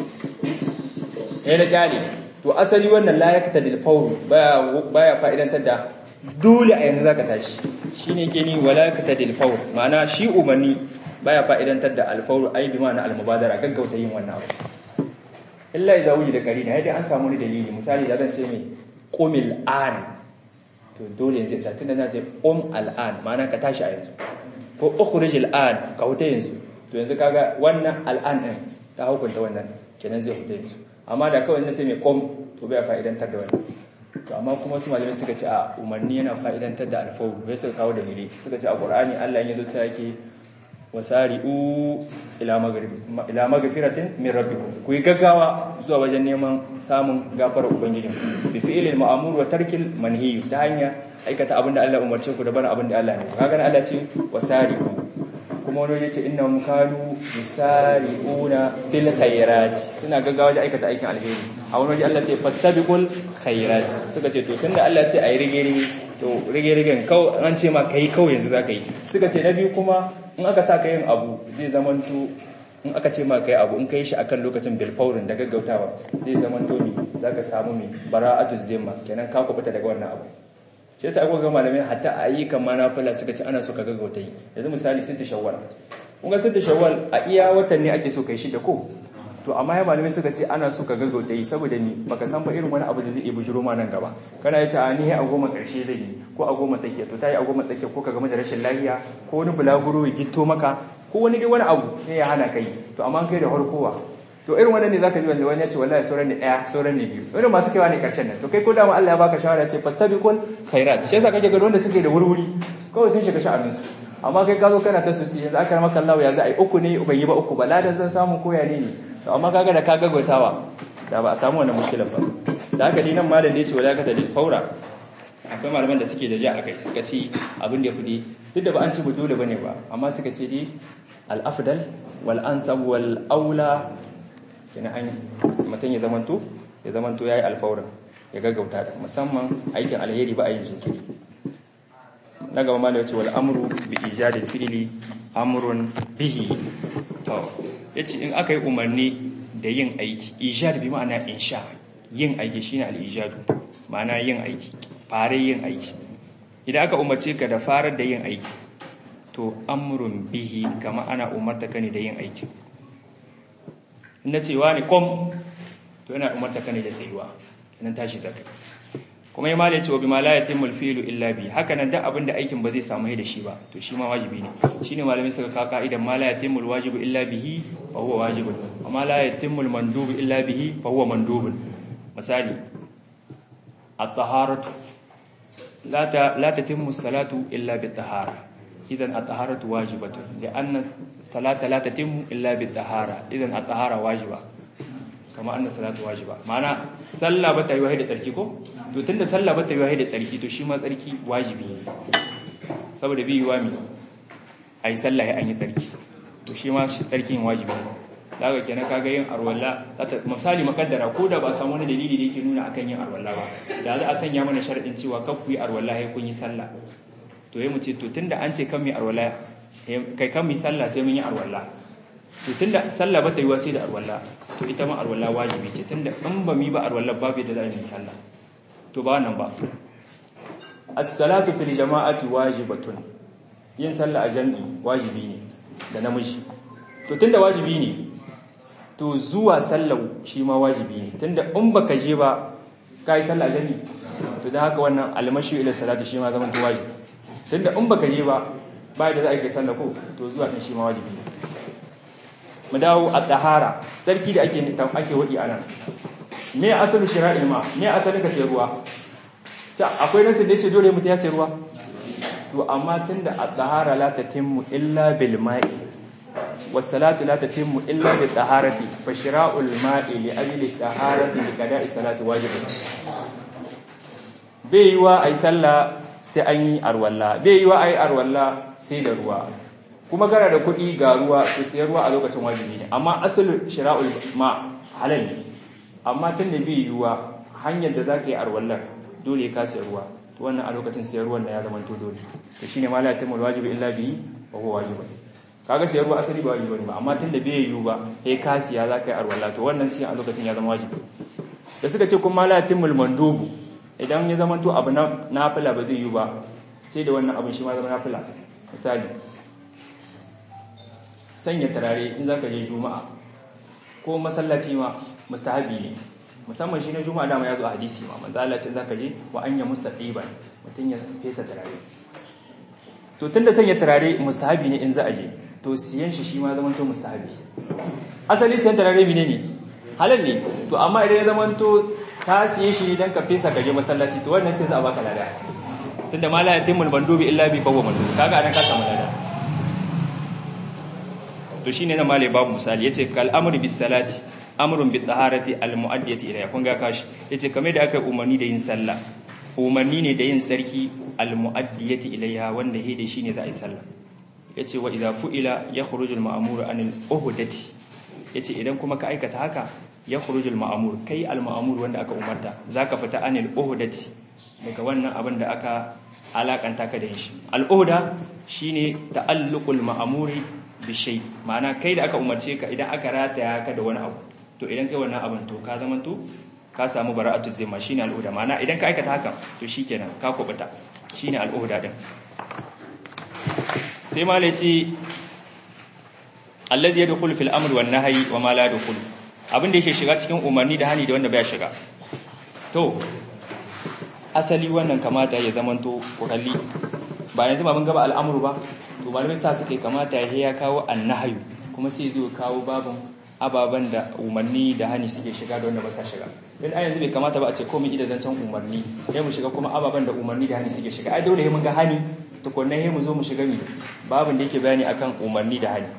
eh na kyale to asali wannan la yaktadil fawr baya baya fa'idantar da dole a yanzu zaka tashi shine ke ni wala yaktadil fawr ma'ana shi umarni baya fa'idantar da alfawr ai bi ma'ana almubadara gaggauta yin wannan abu illa idza wujida qarina dai an samu ni dalili misali da zan ce mai qumil an to dole yanzu ta tunda zan ce qum al an ma'ana ka tashi a yanzu ko ukhruj al an ka huta yanzu to yanzu kaga wannan al an din ta hukunta wannan kenan zai huta yanzu amma da kawai nace mai qum to bai fa'idantar da wannan to amma kuma su malamai suka ce a umarni yana fa'idantar da alfawu bai suka kawo dalili suka ce a qur'ani Allah ya zo ta yake wasari'u ila maghribi ila maghfiratin min rabbikum ku yi gaggawa zuwa wajen neman samun gafarar ubangijin bi fi'lil ma'mur wa tarkil manhi ta hanya aikata abinda Allah umarce ku da barin abinda Allah ne kaga Allah ce wasari'u kuma wani yace innahum kanu yusari'una fil khairat suna gaggawa wajen aikata aikin alheri a wani waje Allah ce fastabiqul khairat suka ce to tunda Allah ce ayi rige rige to rige rigen kau an ce ma kai kau yanzu zaka yi suka ce na biyu kuma in aka sa ka yin abu zai zamanto in aka ce ma kai abu in kai shi akan lokacin bilfaurin da gaggautawa zai zama tomi za ka samu mai bara'atu zimma kenan ka kubuta daga wannan abu shi yasa akwai ga malamai hatta a yi kan manafila suka ce ana so ka gaggauta yi yanzu misali sita shawwal kun ga sita shawwal a iya watan ne ake so kai shi da ko to amma ya malamai suka ce ana so ka gaggauta yi saboda ni baka san ba irin wani abu da zai iya bujuro ma nan gaba kana yace a ni a goma karshe zai yi ko a goma tsakiya to tayi a goma tsakiya ko ka gama da rashin lafiya ko wani bulaguro ya gitto maka ko wani dai wani abu sai ya hana kai to amma kai da harkowa to irin wannan ne zaka ji wanda wani ya ce wallahi sauran ne daya sauran ne biyu irin masu kaiwa ne karshen nan to kai ko da ma Allah ya baka shawara ce fastabiqul khairat shi yasa kake ga wanda suke da wurwuri kawai sun shiga sha'anin su amma kai ka zo kana ta susi yanzu aka maka Allah ya za a yi uku ne ban yi ba uku ba ladan zan samu koya ne ne to amma kaga da ka gaggautawa da ba a samu wannan mushkilan ba da haka dinan malam da yace wala ka dalil faura akwai malaman da suke da ja akai suka ce abin da ya fudi duk da ba an ci dole bane ba amma suka ce dai al afdal wal ansab wal aula kina an mutum ya zamanto ya zamanto yayi alfaurin ya gaggauta da musamman aikin alheri ba a yin jinkiri na gaba malam yace wal amru bi ijadil fi'li amrun bihi to yace in aka yi umarni da yin aiki ijad bi ma'ana insha yin aiki shine al-ijadu ma'ana yin aiki fare yin aiki idan aka umarce ka da farar da yin aiki to amrun bihi kama ana umarta ka ne da yin aiki inda cewa ne kom to yana umarta ka ne da tsayuwa idan tashi zaka kuma ya mala cewa bima la yatimul fi'lu illa bi haka nan duk abin da aikin ba zai samu da shi ba to shi ma wajibi ne shine malamai suka ka ka'idan ma la yatimul wajibu illa bihi fa huwa wajibun amma la yatimul mandubu illa bihi fa huwa mandubun misali at-taharatu la ta la tatimmu salatu illa bit-tahara idan at-taharatu wajibatun li'anna salata la tatimmu illa bit-tahara idan at-tahara wajiba kama anna salatu wajiba ma'ana sallah ba ta yi wahai da tsarki ko to tunda sallah ba ta yi wahai da tsarki to shi ma tsarki wajibi ne saboda bi yiwa mi ai sallah ya an yi tsarki to shi ma shi tsarkin wajibi ne daga kenan kaga yin arwalla misali makaddara ko da ba a samu wani dalili da yake nuna akan yin arwalla ba da za a sanya mana sharadin cewa kaf ku yi arwalla sai kun yi sallah to yayi mu ce to tunda an ce kan mu yi arwalla kai kan mu yi sallah sai mun yi arwalla to tunda sallah ba ta yi wasi da arwalla to ita ma arwalla wajibi ce tunda in ba mi ba arwalla babu da za mu sallah to ba nan ba as-salatu fil jama'ati wajibatun yin sallah a jami'i wajibi ne da namiji to tunda wajibi ne to zuwa sallah shi ma wajibi ne tunda in baka je ba kai sallah a jami'i to dan haka wannan almashi ila salatu shi ma zaman to wajibi tunda in baka je ba ba da za a yi sallah ko to zuwa din shi ma wajibi ne mu dawo a tahara sarki da ake ake wadi anan me asalin shira'il ma me asalin ka sai ruwa ta akwai nasu da yace dole mutum ya sai ruwa to amma tunda at-tahara la tatimmu illa bil ma'i was salatu la tatimmu illa bi taharati fa shira'ul ma'i li ajli taharati li qada'i salati wajibun bai yiwa ai sallah sai an yi arwalla bai yiwa ai arwalla sai da ruwa kuma gara da kuɗi ga ruwa su sayar ruwa a lokacin wajibi ne amma asalin shira'ul ma halal ne amma tun da bai yiwuwa hanyar da za ka yi arwallar dole ka sayar ruwa to wannan a lokacin sayar ruwan da ya zama to dole to shine ma la yatimul wajibi illa bihi wa huwa wajibun kaga sayar ruwa asali ba wajibi ne ba amma tun da bai yiwu ba sai ka siya za ka yi arwallar to wannan siyan a lokacin ya zama wajibi da suka ce kuma la yatimul mandubu idan ya zama to abu na nafila ba zai yiwu ba sai da wannan abin shi ma zama nafila misali sanya turare in za ka je juma'a ko masallaci ma mustahabi ne musamman shi na juma'a dama ya zo a hadisi ma manzo Allah ce za ka je wa anya mustaqiban mutun ya fesa turare to tunda sanya turare mustahabi ne in za a je to siyan shi shi ma zaman to mustahabi asali siyan turare mine ne halal ne to amma idan ya zaman to ka siye shi ne dan ka fesa ka je masallaci to wannan sai za a baka lada tunda ma la yatimul bandubi illa bi fawwa mandub kaga anan ka samu lada to shine na male babu misali yace kal amru bis salati amrun bit taharati al muaddiyati ilayha kun ga kashi yace kamar da aka umarni da yin sallah umarni ne da yin sarki al muaddiyati ilayha wanda hede shine za a yi sallah yace wa idza fu'ila yakhrujul ma'mur anil uhdati yace idan kuma ka aikata haka yakhrujul ma'mur kai al ma'mur wanda aka umarta zaka fita anil uhdati daga wannan abin da aka alakanta ka da shi al uhda shine ta'alluqul ma'muri bishai ma'ana kai da aka umarce ka idan aka rataya ka da wani abu to idan kai wannan abin to ka zama to ka samu bara'atu zimma shine al'uda ma'ana idan ka aikata haka to shikenan ka kubuta shine al'uda din sai ma lace allazi yadkhulu fil amri wan nahyi wa ma la yadkhulu abin da yake shiga cikin umarni da hani da wanda baya shiga to asali wannan kamata ya zamanto ku kalli ba yanzu ba mun gaba al'amuru ba to malamai sa suka kamata ya kawo annahyu kuma sai zo kawo babun ababen da umarni da hani suke shiga da wanda ba sa shiga don a yanzu bai kamata ba a ce komai ida zancen umarni sai mu shiga kuma ababen da umarni da hani suke shiga ai dole mun ga hani tukunna sai mu zo mu shiga mi babin da yake bayani akan umarni da hani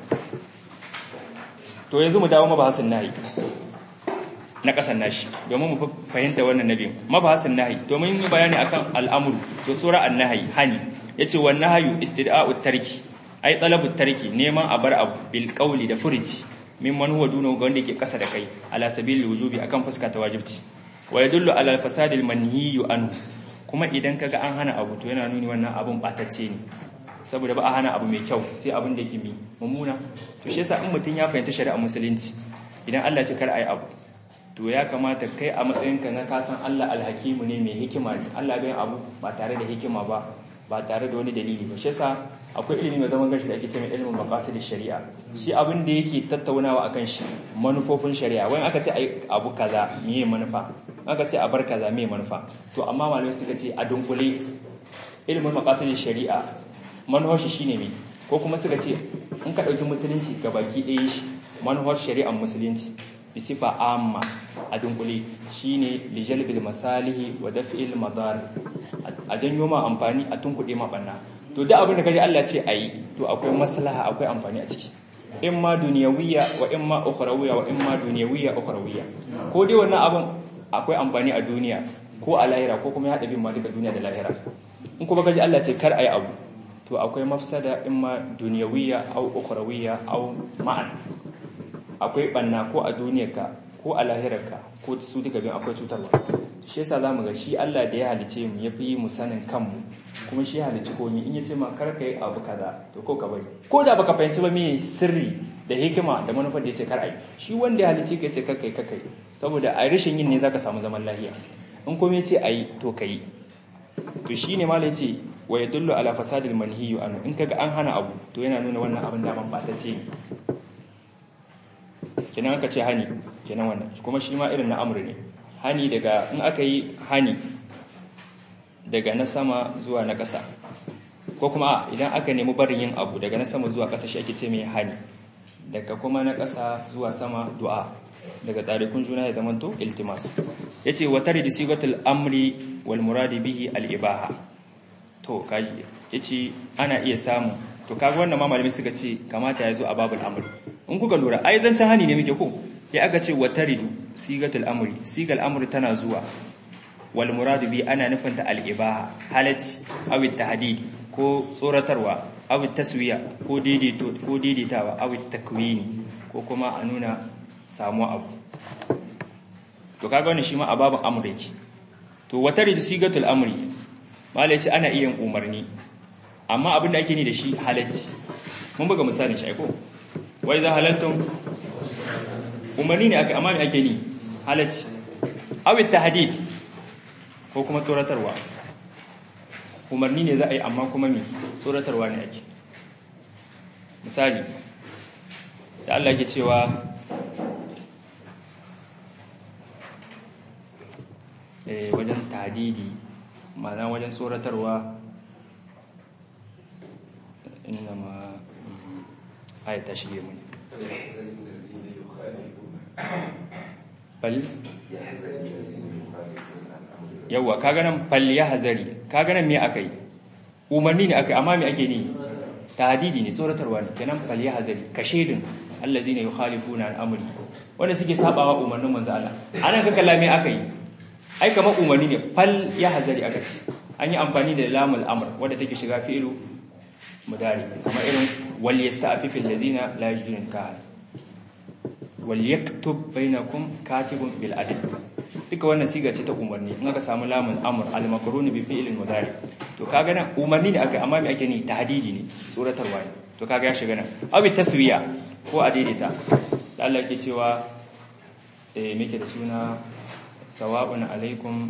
to yanzu mu dawo mabahasin nahi na kasan nashi domin mu fahimta wannan nabi mabahasin nahi domin yi bayani akan al'amuru to sura an-nahi hani yace wan nahyu istida'u tarki ai talabu tarki neman a bar abu bil qawli da furici mimman huwa duna ga wanda yake kasa da kai ala sabilil wujubi akan fuska ta wajibci wa yadullu ala fasadil manhiyu anhu kuma idan kaga an hana abu to yana nuni wannan abun batacce ne saboda ba a hana abu mai kyau sai abin da yake mi mummuna to shi yasa in mutun ya fahimta shari'a musulunci idan Allah ya ce kar ayi abu to ya kamata kai a matsayinka na kasan Allah alhakimu ne mai hikima ne Allah bai abu ba tare da hikima ba ba tare da wani dalili ba shi yasa akwai ilimi mai zaman gashi da ake cewa ilimin maqasid shari'a shi abin da yake tattaunawa akan shi manufofin shari'a wani aka ce ai abu kaza meye manufa aka ce a bar kaza meye manufa to amma malamai suka ce a dunkule ilimin maqasid shari'a manufar shi shine me ko kuma suka ce in ka dauki musulunci gabaki ɗaya shi manufar shari'ar musulunci bisifa amma a dunkule shine lijalbil masalihi wa daf'il madar a janyo ma amfani a tunkuɗe ma banna to duk abin da kaje Allah ce ayi to akwai maslaha akwai amfani a ciki in ma duniyawiyya wa in ma ukhrawiyya wa in ma duniyawiyya ukhrawiyya ko dai wannan abin akwai amfani a duniya ko a lahira ko kuma ya hada bin ma duka duniya da lahira in kuma kaje Allah ce kar ayi abu to akwai mafsada in ma duniyawiyya au ukhrawiyya au ma'an akwai banna ko a duniyarka ko a lahirarka ko su duka bin akwai cutarwa shi yasa zamu ga shi Allah da ya halice mu ya fi mu sanin kanmu kuma shi ya halice komai in yace ma kar kai abu kaza to ko ka bari ko da baka fahimci ba me sirri da hikima da manufar da yace kar ai shi wanda ya halice ka yace kar kai kar kai saboda a rashin yin ne zaka samu zaman lafiya in komai yace ai to kai to shine malai yace wa yadullu ala fasadil manhiyu anhu in kaga an hana abu to yana nuna wannan abin da man ba ta ce kenan aka ce hani kenan wannan kuma shi ma irin na amur ne hani daga in aka yi hani daga na sama zuwa na ƙasa ko kuma idan aka nemi barin yin abu daga na sama zuwa ƙasa shi ake ce mai hani daga kuma na ƙasa zuwa sama du'a daga tsarikun juna ya zamanto iltimas yace wa tare da sigatul amri wal muradi bihi al ibaha to kaji yace ana iya samu to kaga wannan ma malami suka ce kamata ya zo a babul amri in kuka lura ai zancen hani ne muke ko ya aka ce wa taridu sigatul amri sigal amri tana zuwa wal muradu bi ana nufin ta al ibaha halati aw tahdid ko tsoratarwa aw taswiya ko daidaito ko daidaitawa aw takwini ko kuma a nuna samu abu to kaga wannan shi ma a babun amri yake to wa taridu sigatul amri malai ce ana iya umarni amma abin da ake ni da shi halatti mun buga misalin shi ko wai za halaltun umarni ne aka amma me ake ni halatti awit tahdid ko kuma tsoratarwa umarni ne za a yi amma kuma me tsoratarwa ne ake misali da Allah ke cewa eh wajen tahdidi ma'ana wajen tsoratarwa إنما آية تشريع من بل yawa kaga nan fal yahzari kaga nan me akai umarni ne akai amma me ake ni tahdidi ne tsoratarwa ne kenan fal yahzari kashedin allazina yukhalifuna an amri wanda suke sabawa umarnin manzo Allah anan ka kalla me akai ai kamar umarni ne fal yahzari aka ce an yi amfani da lamul amr wanda take shiga fi'lu mudari kuma irin wal yasta'fifu allazina la yajidun ka wal yaktub bainakum katibun bil adl duka wannan siga ce ta umarni in aka samu lamun amr al makrun bi fi'lin mudari to kaga nan umarni ne aka amma me ake ni tahdidi ne tsoratarwa ne to kaga ya shiga nan abi taswiya ko a daidaita da Allah ke cewa eh muke da suna sawa'un alaikum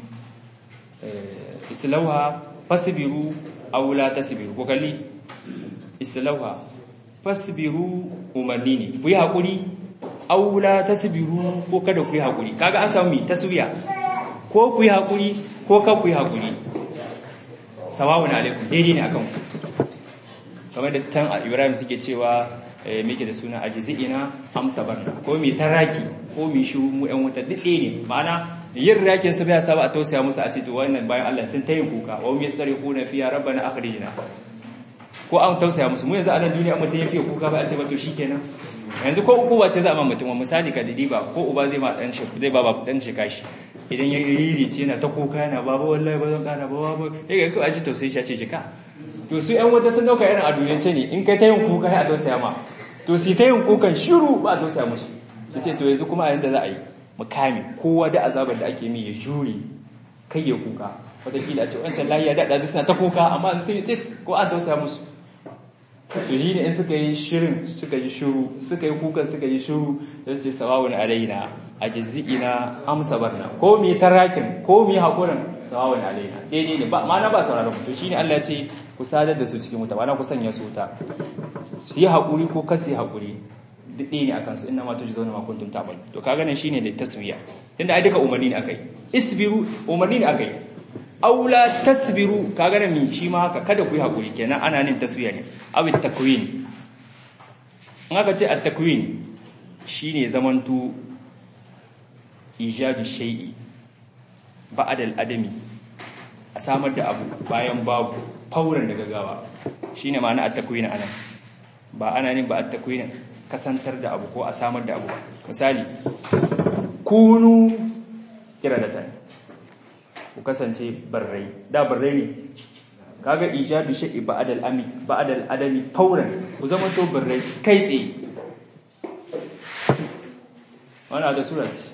islauha fasbiru aw la tasbiru ko kalli islauha fasbiru umarni ne ku yi hakuri aw la tasbiru ko kada ku yi hakuri kaga an samu mi taswiya ko ku yi hakuri ko ka ku yi hakuri sawa'un alaikum daidai ne akan ku kamar da tan Ibrahim suke cewa muke da suna ajzi'ina amsa barna ko mi taraki ko mi shu mu ƴan wuta duk ne ma'ana yin rakin su bai saba a tausaya musu a ce to wannan bayan Allah sun tayin kuka wa hum yastariquna fiya rabbana akhrijna ko an tausaya musu mu yanzu a nan duniya mutum ya fiye kuka ba a ce ba to shikenan yanzu ko uku ba ce za a ma mutum misali ka didi ba ko uba zai ma dan shi zai ba dan shi kashi idan ya riri ce yana ta kuka yana baba wallahi ba zan kana ba baba ya ga kawai a ji tausayi shi a ce jika to su ƴan wata sun dauka irin a duniyance ne in kai ta yin kuka sai a tausaya ma to su ta yin kukan shiru ba a tausaya musu su ce to yanzu kuma a yanda za a yi mukami kowa da azabar da ake mi ya jure kai ya kuka wataƙila a ce wancan layi ya daɗa suna ta kuka amma sai sai ko an tausaya musu to yi ne in suka yi shirin suka yi shiru suka yi kukan suka yi shiru don sai sawawun alaina a jizi'ina amsa barna ko mi tarakin ko mi haƙurin sawawun alaina daidai ne ba ma'ana ba sauraron mu to shine Allah ya ce ku sadar da su cikin wuta ma'ana ku sanya su wuta su yi haƙuri ko kasi haƙuri duk ɗaya ne a kansu ina mata jizo na makuntun tabal to kaga nan shine da taswiya tunda ai duka umarni ne akai isbiru umarni ne akai aula tasbiru kaga nan mi shi ma haka kada ku yi hakuri kenan ana nin taswiya ne aw takwin in aka ce at-takwin shine zamantu ijadu shay'i ba'da al-adami a samar da abu bayan babu fauran daga gawa shine ma'ana at-takwin anan ba ana nin ba at-takwin kasantar da abu ko a samar da abu misali kunu kira da tani ku kasance barrai da barrai ne kaga ijadu shay'i ba'dal ami ba'dal adami fauran ku zama to barrai kai tsaye wannan da sura ce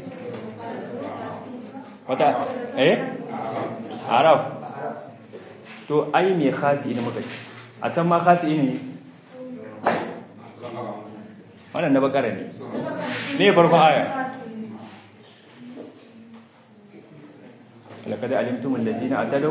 wata eh arab to ai me khasi ne muka ci a can ma khasi ne wannan na bakara ne ne farkon aya لقد علمتم الذين اعتدوا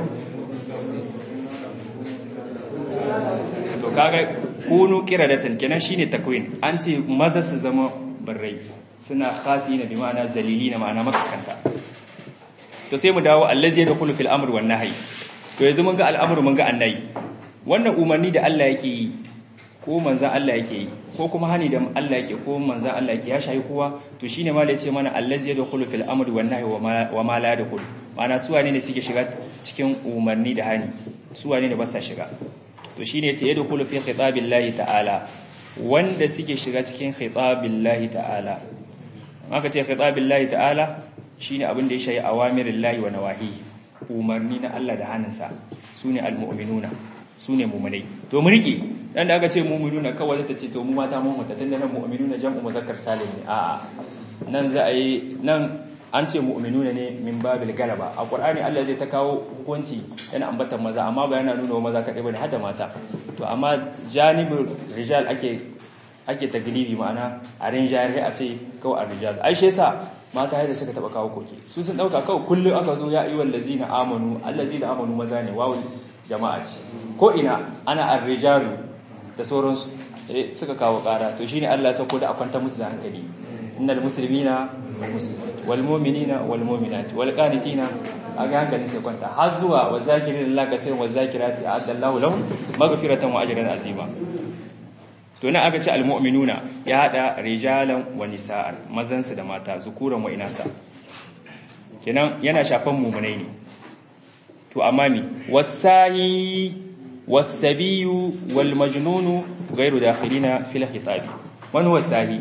to kaga kunu kiradatan kenan shine takwin an ce maza su zama barrai suna khasi na bi ma'ana zalili na ma'ana makaskanta to sai mu dawo allazi yadkhulu fil amri wan nahyi to yanzu mun ga al'amru mun ga annayi wannan umarni da Allah yake yi ko manzan Allah yake yi ko kuma hani da Allah yake ko manzan Allah yake ya shayi kowa to shine ma da yace mana allazi yadkhulu fil amri wan nahyi wa ma la yadkhulu ma'ana su wane ne suke shiga cikin umarni da hani su wane ne ba sa shiga to shine yace yadkhulu fi khitabillahi ta'ala wanda suke shiga cikin khitabillahi ta'ala aka ce khitabillahi ta'ala shine abin da ya shayi awamirillahi wa nawahi umarni na Allah da hannunsa sune almu'minuna su ne mummunai to mu riƙe dan da aka ce mu'minuna kawai ta ce to mu mata mun mata tunda nan mu'minuna jam'u muzakkar salim ne a'a nan za a yi nan an ce mu'minuna ne min babil galaba a qur'ani Allah zai ta kawo hukunci yana ambatan maza amma ba yana nuna maza kadai bane har da mata to amma janibul rijal ake ake taglibi ma'ana a rinjayar a ce kawai a rijal ai shi yasa mata yadda suka taba kawo koke su sun dauka kawai kullum aka zo ya ayyuhal ladzina amanu allazina amanu maza ne wawu jama'a ce ko ina ana arrijalu da sauransu eh suka kawo kara to shine Allah ya sako da akwanta musu da hankali innal muslimina wal mu'minina wal mu'minat wal qanitina aga hankali sai kwanta har zuwa wa zakirin Allah kaseeran wa zakirati a'adallahu lahum maghfiratan wa ajran azima to nan aka ce al mu'minuna ya hada rijalan wa nisa'an mazan su da mata zukuran wa inasa kenan yana shafan mu'minai ne to amami wasahi wasabiyu wal majnunu ghairu dakhilina fil khitab man huwa sahi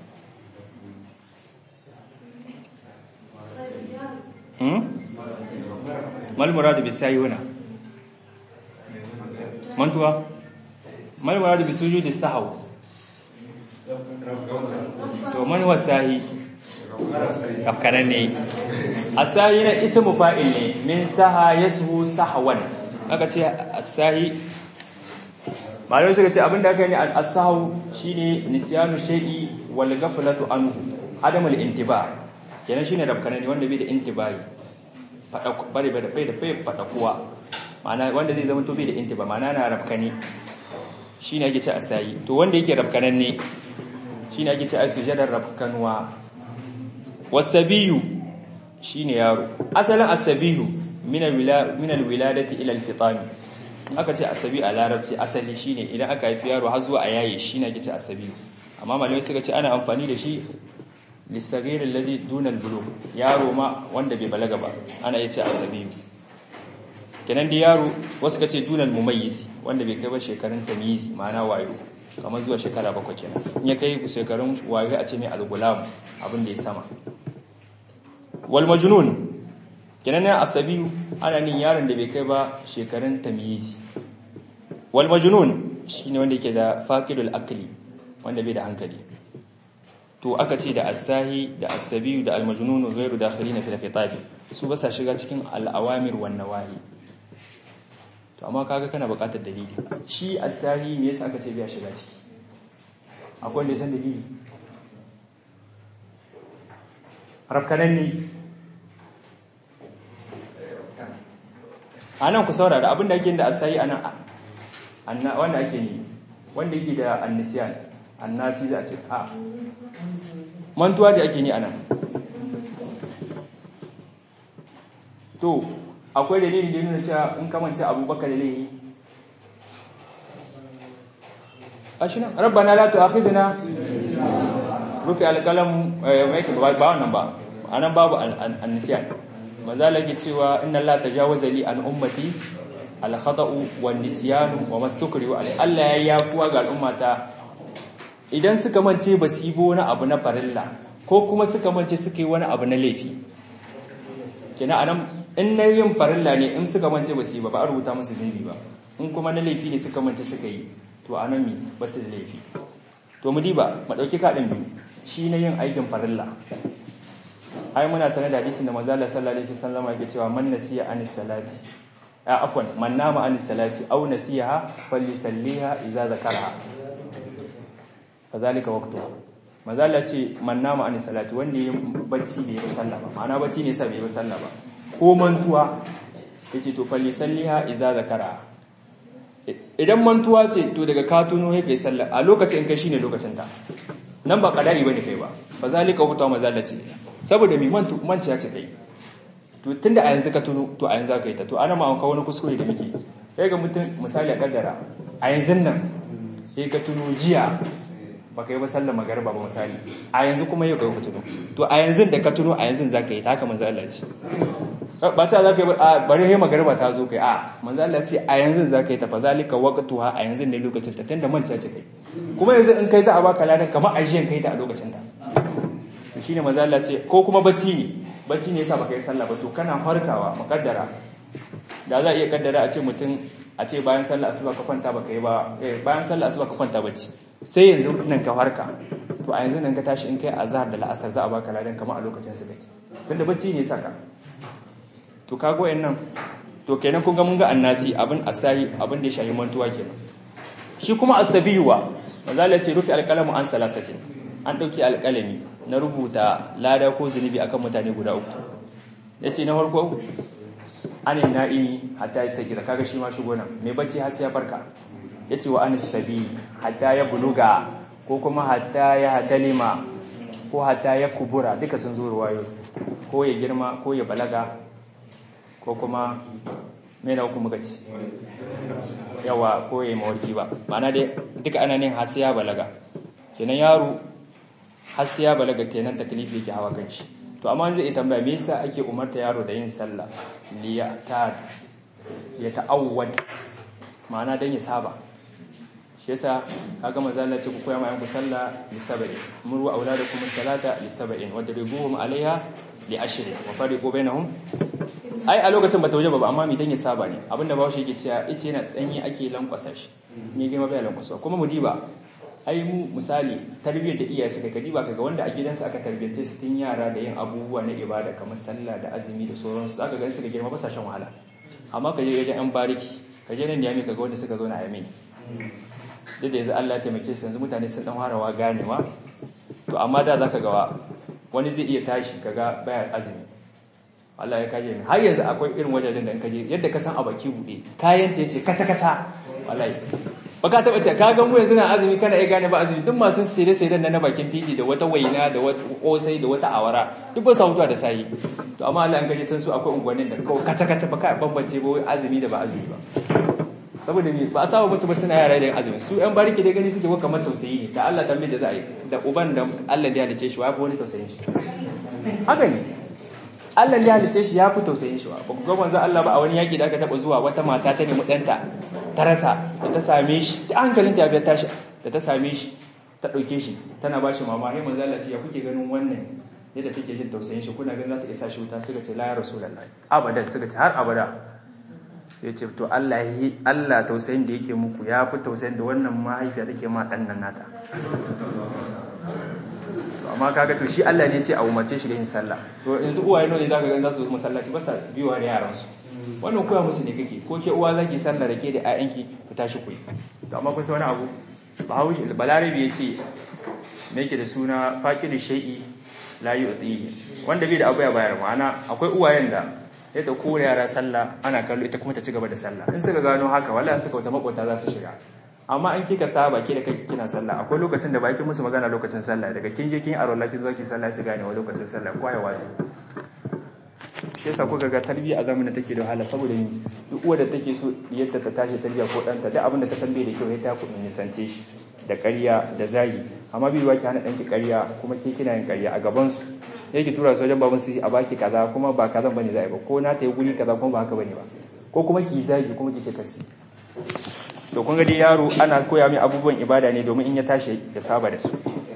hmm mal murad bi sahi huna man tuwa mal murad bi sujudi sahw to man huwa sahi afkanan ne asahi na ismu fa'il ne min saha yashu sahwan aka ce asahi malamai suka ce abinda aka yi al-asahu shine nisyanu shay'i wal ghaflatu anhu adamul intiba kenan shine rabkana ne wanda bai da intibai fada bare bai da bai da bai fada kuwa ma'ana wanda zai zama to bai da intiba ma'ana na rabkani shine ake ce asayi to wanda yake rabkanan ne shine ake ce asujadar rabkanwa wasabiyu shine yaro asalin asabiyu min al-wiladati ila al-fitami aka ce asabi a larabci asali shine idan aka haifi yaro har zuwa a yaye shine ake ce asabi amma malamai suka ce ana amfani da shi lisagir allazi duna al-bulugh yaro ma wanda bai balaga ba ana yace asabi kenan da yaro wasu kace duna al-mumayyiz wanda bai kai ba shekarun tamyiz ma'ana wayo kamar zuwa shekara bakwai kenan in ya kai shekarun wayo a ce mai al-gulam abin da ya sama wal majnun kenan ne asabi ana nin yaron da bai kai ba shekarun tamyizi wal majnun shine wanda yake da faqidul aqli wanda bai da hankali to aka ce da asahi da asabi da al majnun ghairu dakhilina fil khitab su ba sa shiga cikin al awamir wan nawahi to amma kaga kana buƙatar dalili shi asahi me yasa aka ce bai shiga ciki akwai wanda ya san dalili rafkanan ne a nan ku saurara abinda ake da asayi a nan wanda ake ne wanda yake da annisiyan annasi za a ce a mantuwa da ake ni a nan to akwai dalilin da nuna cewa in kamance abubakar da laihi a shi nan rabbana la tu'akhidna rufi alqalam mai ba wannan ba anan babu annisiyan manzala ke cewa inna Allah tajawaza li an ummati al khata'u wan nisyanu wa mastukrihu alai Allah ya yafuwa ga al'ummata idan suka mance ba su yi wani abu na farilla ko kuma suka mance suka yi wani abu na laifi kina anan in na yin farilla ne in suka mance ba su yi ba ba a rubuta musu laifi ba in kuma na laifi ne suka mance suka yi to anan mi ba su da laifi to mu diba mu dauki kadin biyu shi na yin aikin farilla ai muna sanar da hadisin da manzo Allah sallallahu alaihi wasallam yake cewa man nasiya anis salati a afwan man nama anis salati aw nasiha falyusalliha idza zakaraha fadhalika waqtuha manzo Allah ce man nama anis salati wanda yin bacci bai yi sallah ba ma'ana bacci ne sa bai yi sallah ba ko mantuwa yace to falyusalliha idza zakaraha idan mantuwa ce to daga ka tuno yake sallah a lokacin kai shine lokacin ta nan ba kadari bane kai ba fadhalika waqtuha manzo Allah ce saboda mai manci ya ce kai to tunda a yanzu ka tuno to a yanzu ka yi ta to ana ma ka wani kuskure da muke sai ga mutum misali a kaddara a yanzu nan sai ka tuno jiya ba ka yi ba sallar magarba ba misali a yanzu kuma yau ka tuno to a yanzu da ka tuno a yanzu za ka yi ta haka manzo Allah ce ba ta za ka yi a bari sai magarba ta zo kai a manzo Allah ce a yanzu za ka yi ta fa zalika waqtuha a yanzu ne lokacin ta tunda manci ya ce kai kuma yanzu in kai za a baka ladan kamar ajiyan kai ta a lokacin ta shi ne maza Allah ce ko kuma bacci ne bacci ne yasa baka yi sallah ba to kana farkawa mukaddara da za a iya kaddara a ce mutum a ce bayan sallah asuba ka kwanta baka yi ba eh bayan sallah asuba ka kwanta bacci sai yanzu nan ka farka to a yanzu nan ka tashi in kai azhar da la'asar za a baka ladan kamar a lokacin su kake tunda bacci ne saka to kago nan to kenan kun ga mun ga annasi abin asahi abin da ya shayi mantuwa kenan shi kuma asabiyuwa maza Allah ce rufi alqalamu an salasatin an dauki alqalami na rubuta lada ko zunubi akan mutane guda uku yace na farko anin na'imi hatta ya sagira kaga shi ma shigo nan mai bacci har sai ya farka yace wa anis sabi hatta ya buluga ko kuma hatta ya hadalima ko hatta ya kubura duka sun zo ruwayo ko ya girma ko ya balaga ko kuma mai na uku muka ci yawa ko ya yi mawarki ba ma'ana dai duka ana nin har sai ya balaga kenan yaro har sai ya balaga kenan taklifi yake hawa kanshi to amma zai tambaya me yasa ake umarta yaro da yin sallah liya ta ya ta'awwad ma'ana dan ya saba shi yasa kaga manzo Allah ce ku koya ma yanku sallah li sab'in muru auladakum salata li sab'in wa dribuhum alaiha li ashrin wa fariqu bainahum ai a lokacin bata waje ba amma mi dan ya saba ne abinda bawo shi yake cewa ice yana danyi ake lankwasa shi me girma bai lankwasa kuma mu diba ai mu misali tarbiyyar da iyaye suka kadi ba kaga wanda a gidansu aka tarbiyyance su tun yara da yin abubuwa na ibada kamar sallah da azumi da sauransu zaka ga suka girma ba sa shan wahala amma kaje wajen yan bariki kaje nan da yami kaga wanda suka zo na yami duk da yanzu Allah ya taimake su yanzu mutane sun dan harawa ganewa to amma da zaka ga wani zai iya tashi kaga baya azumi Allah ya kaje har yanzu akwai irin wajajen da in kaje yadda ka san a baki bude kayan ta yace kaca kaca wallahi baka taba ce kaga mu yanzu na azumi kana iya gane ba azumi duk masu sire sire na bakin titi da wata waina da wata kosai da wata awara duk ba sa mutuwa da sayi to amma Allah an gaje tun su akwai unguwannin da kawai kaca kaca baka bambance ba azumi da ba azumi ba saboda me ba a saba musu ba suna yara da azumi su yan bariki da gani suke kamar tausayi ne da Allah tambaye da za a yi da uban da Allah da ya halice shi wa fi wani tausayin shi haka ne Allah ya halice shi ya fi tausayin shi ba ku ga manzo Allah ba a wani yaki da aka taba zuwa wata mata ta nemi danta ta rasa da ta same shi ta hankalinta ya tashi da ta same shi ta dauke shi tana ba shi mama sai manzo Allah ce ya kuke ganin wannan yadda take jin tausayin shi kuna ganin za ta isa shi wuta suka ce la ya rasulullahi abadan suka ce har abada ya ce to Allah yi Allah tausayin da yake muku ya fi tausayin da wannan mahaifiya take ma dan nan nata to amma kaga to shi Allah ne ce a umarce shi da yin sallah to yanzu uwaye ne zaka ga za su masallaci ba sa biyuwa da yaran su wannan koya musu ne kake ko ke uwa zaki sallah da ke da ƴaƴanki ku tashi ku to amma kun san wani abu bahawish balarabi ya ce me yake da suna faqidu shay'i la yu'ti wanda bai da abu ya bayar ma'ana akwai uwayen da ya ta kore yara sallah ana kallo ita kuma ta ci gaba da sallah in suka gano haka wallahi suka wata makota za su shiga amma in kika saba ke da kai kina sallah akwai lokacin da baki musu magana lokacin sallah daga kin je kin aro lakin zaki sallah su gane wa lokacin sallah ko ya wasi shi yasa kuka ga tarbiyya a zamanin take da wahala saboda ni duk uwa da take so yadda ta tashi tarbiyya ko danta duk abin da ta tambaye da kyau ya ta kudin nisance shi da ƙarya da zagi amma bai ki hana danki ƙarya kuma ke kina yin ƙarya a gaban su yake tura su wajen baban su a baki kaza kuma ba kazan bane za a yi ba ko na ta yi guri kaza kuma ba haka bane ba ko kuma ki zagi kuma ki ce kasi to kun ga dai yaro ana koya mai abubuwan ibada ne domin in ya tashi ya saba da su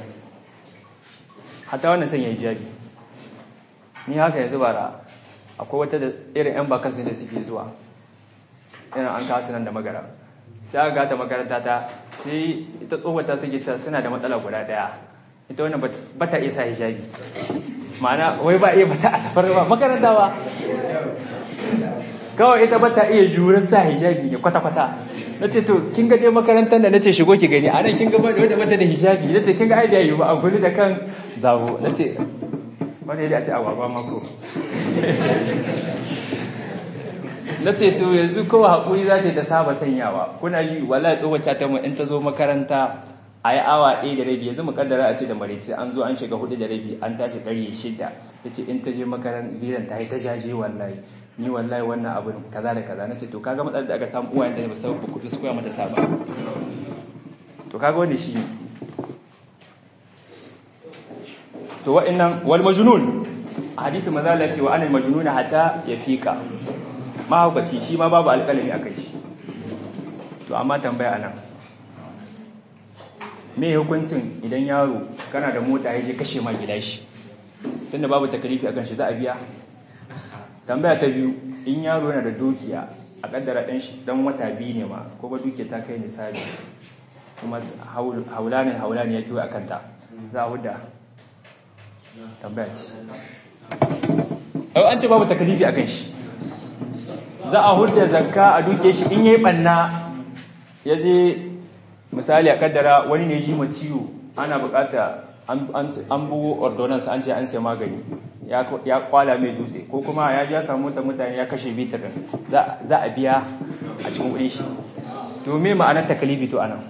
hatta wannan sanya hijabi ni haka yanzu bara akwai wata da irin yan bakansu da suke zuwa irin an kasu nan da magara sai aka gata makaranta ta sai ita tsohota take cewa suna da matsala guda daya ita wannan ba ta iya sa hijabi ma'ana wai ba iya bata alfar ba makaranta ba kawai ita ba ta iya jurar sa hijabi ne kwata-kwata na ce to kin ga dai makarantar da na ce shigo ki gani a nan kin ga wata bata da hijabi na ce kin ga aidiya yi ba a da kan zabo na ce wani yadda a ce agwagwa mako na ce to yanzu kowa haƙuri za ta yi ta saba sanyawa kuna ji wala tsohon ta mu in ta zo makaranta a yi awa ɗaya da rabi yanzu mukaddara a ce da marice an zo an shiga hudu da rabi an tashi ƙarye shida ya ce in ta je makarantar ziran ta yi ta jaje wallahi ni wallahi wannan abin kaza da kaza na ce to kaga matsalar da aka samu uwayen da ba su kuɗi su koya mata saba to kaga wanda shi ne to wa'annan wal majnun a hadisi maza Allah ce wa anil majnun hatta ya fika mahaukaci shi ma babu alƙalami a kai shi to amma tambaya anan me hukuncin idan yaro kana da mota ya je kashe ma gida shi tunda babu takalifi akan shi za a biya tambaya ta biyu in yaro yana da dukiya a kaddara dan shi dan wata biyu ne ma ko ba dukiya ta kai misali kuma haulanin haulanin ya kiwa akan ta za a huda tambaya ce ai an ce babu takalifi akan shi za a hudda zakka a duke shi in yayi banna ya je misali a kaddara wani ne ji ciwo ana bukata an bugo ordonance an ce an sai magani ya kwala mai dutse ko kuma ya ji ya samu ta mutane ya kashe bitar za a biya a cikin kudin shi to me ma'anar takalifi to anan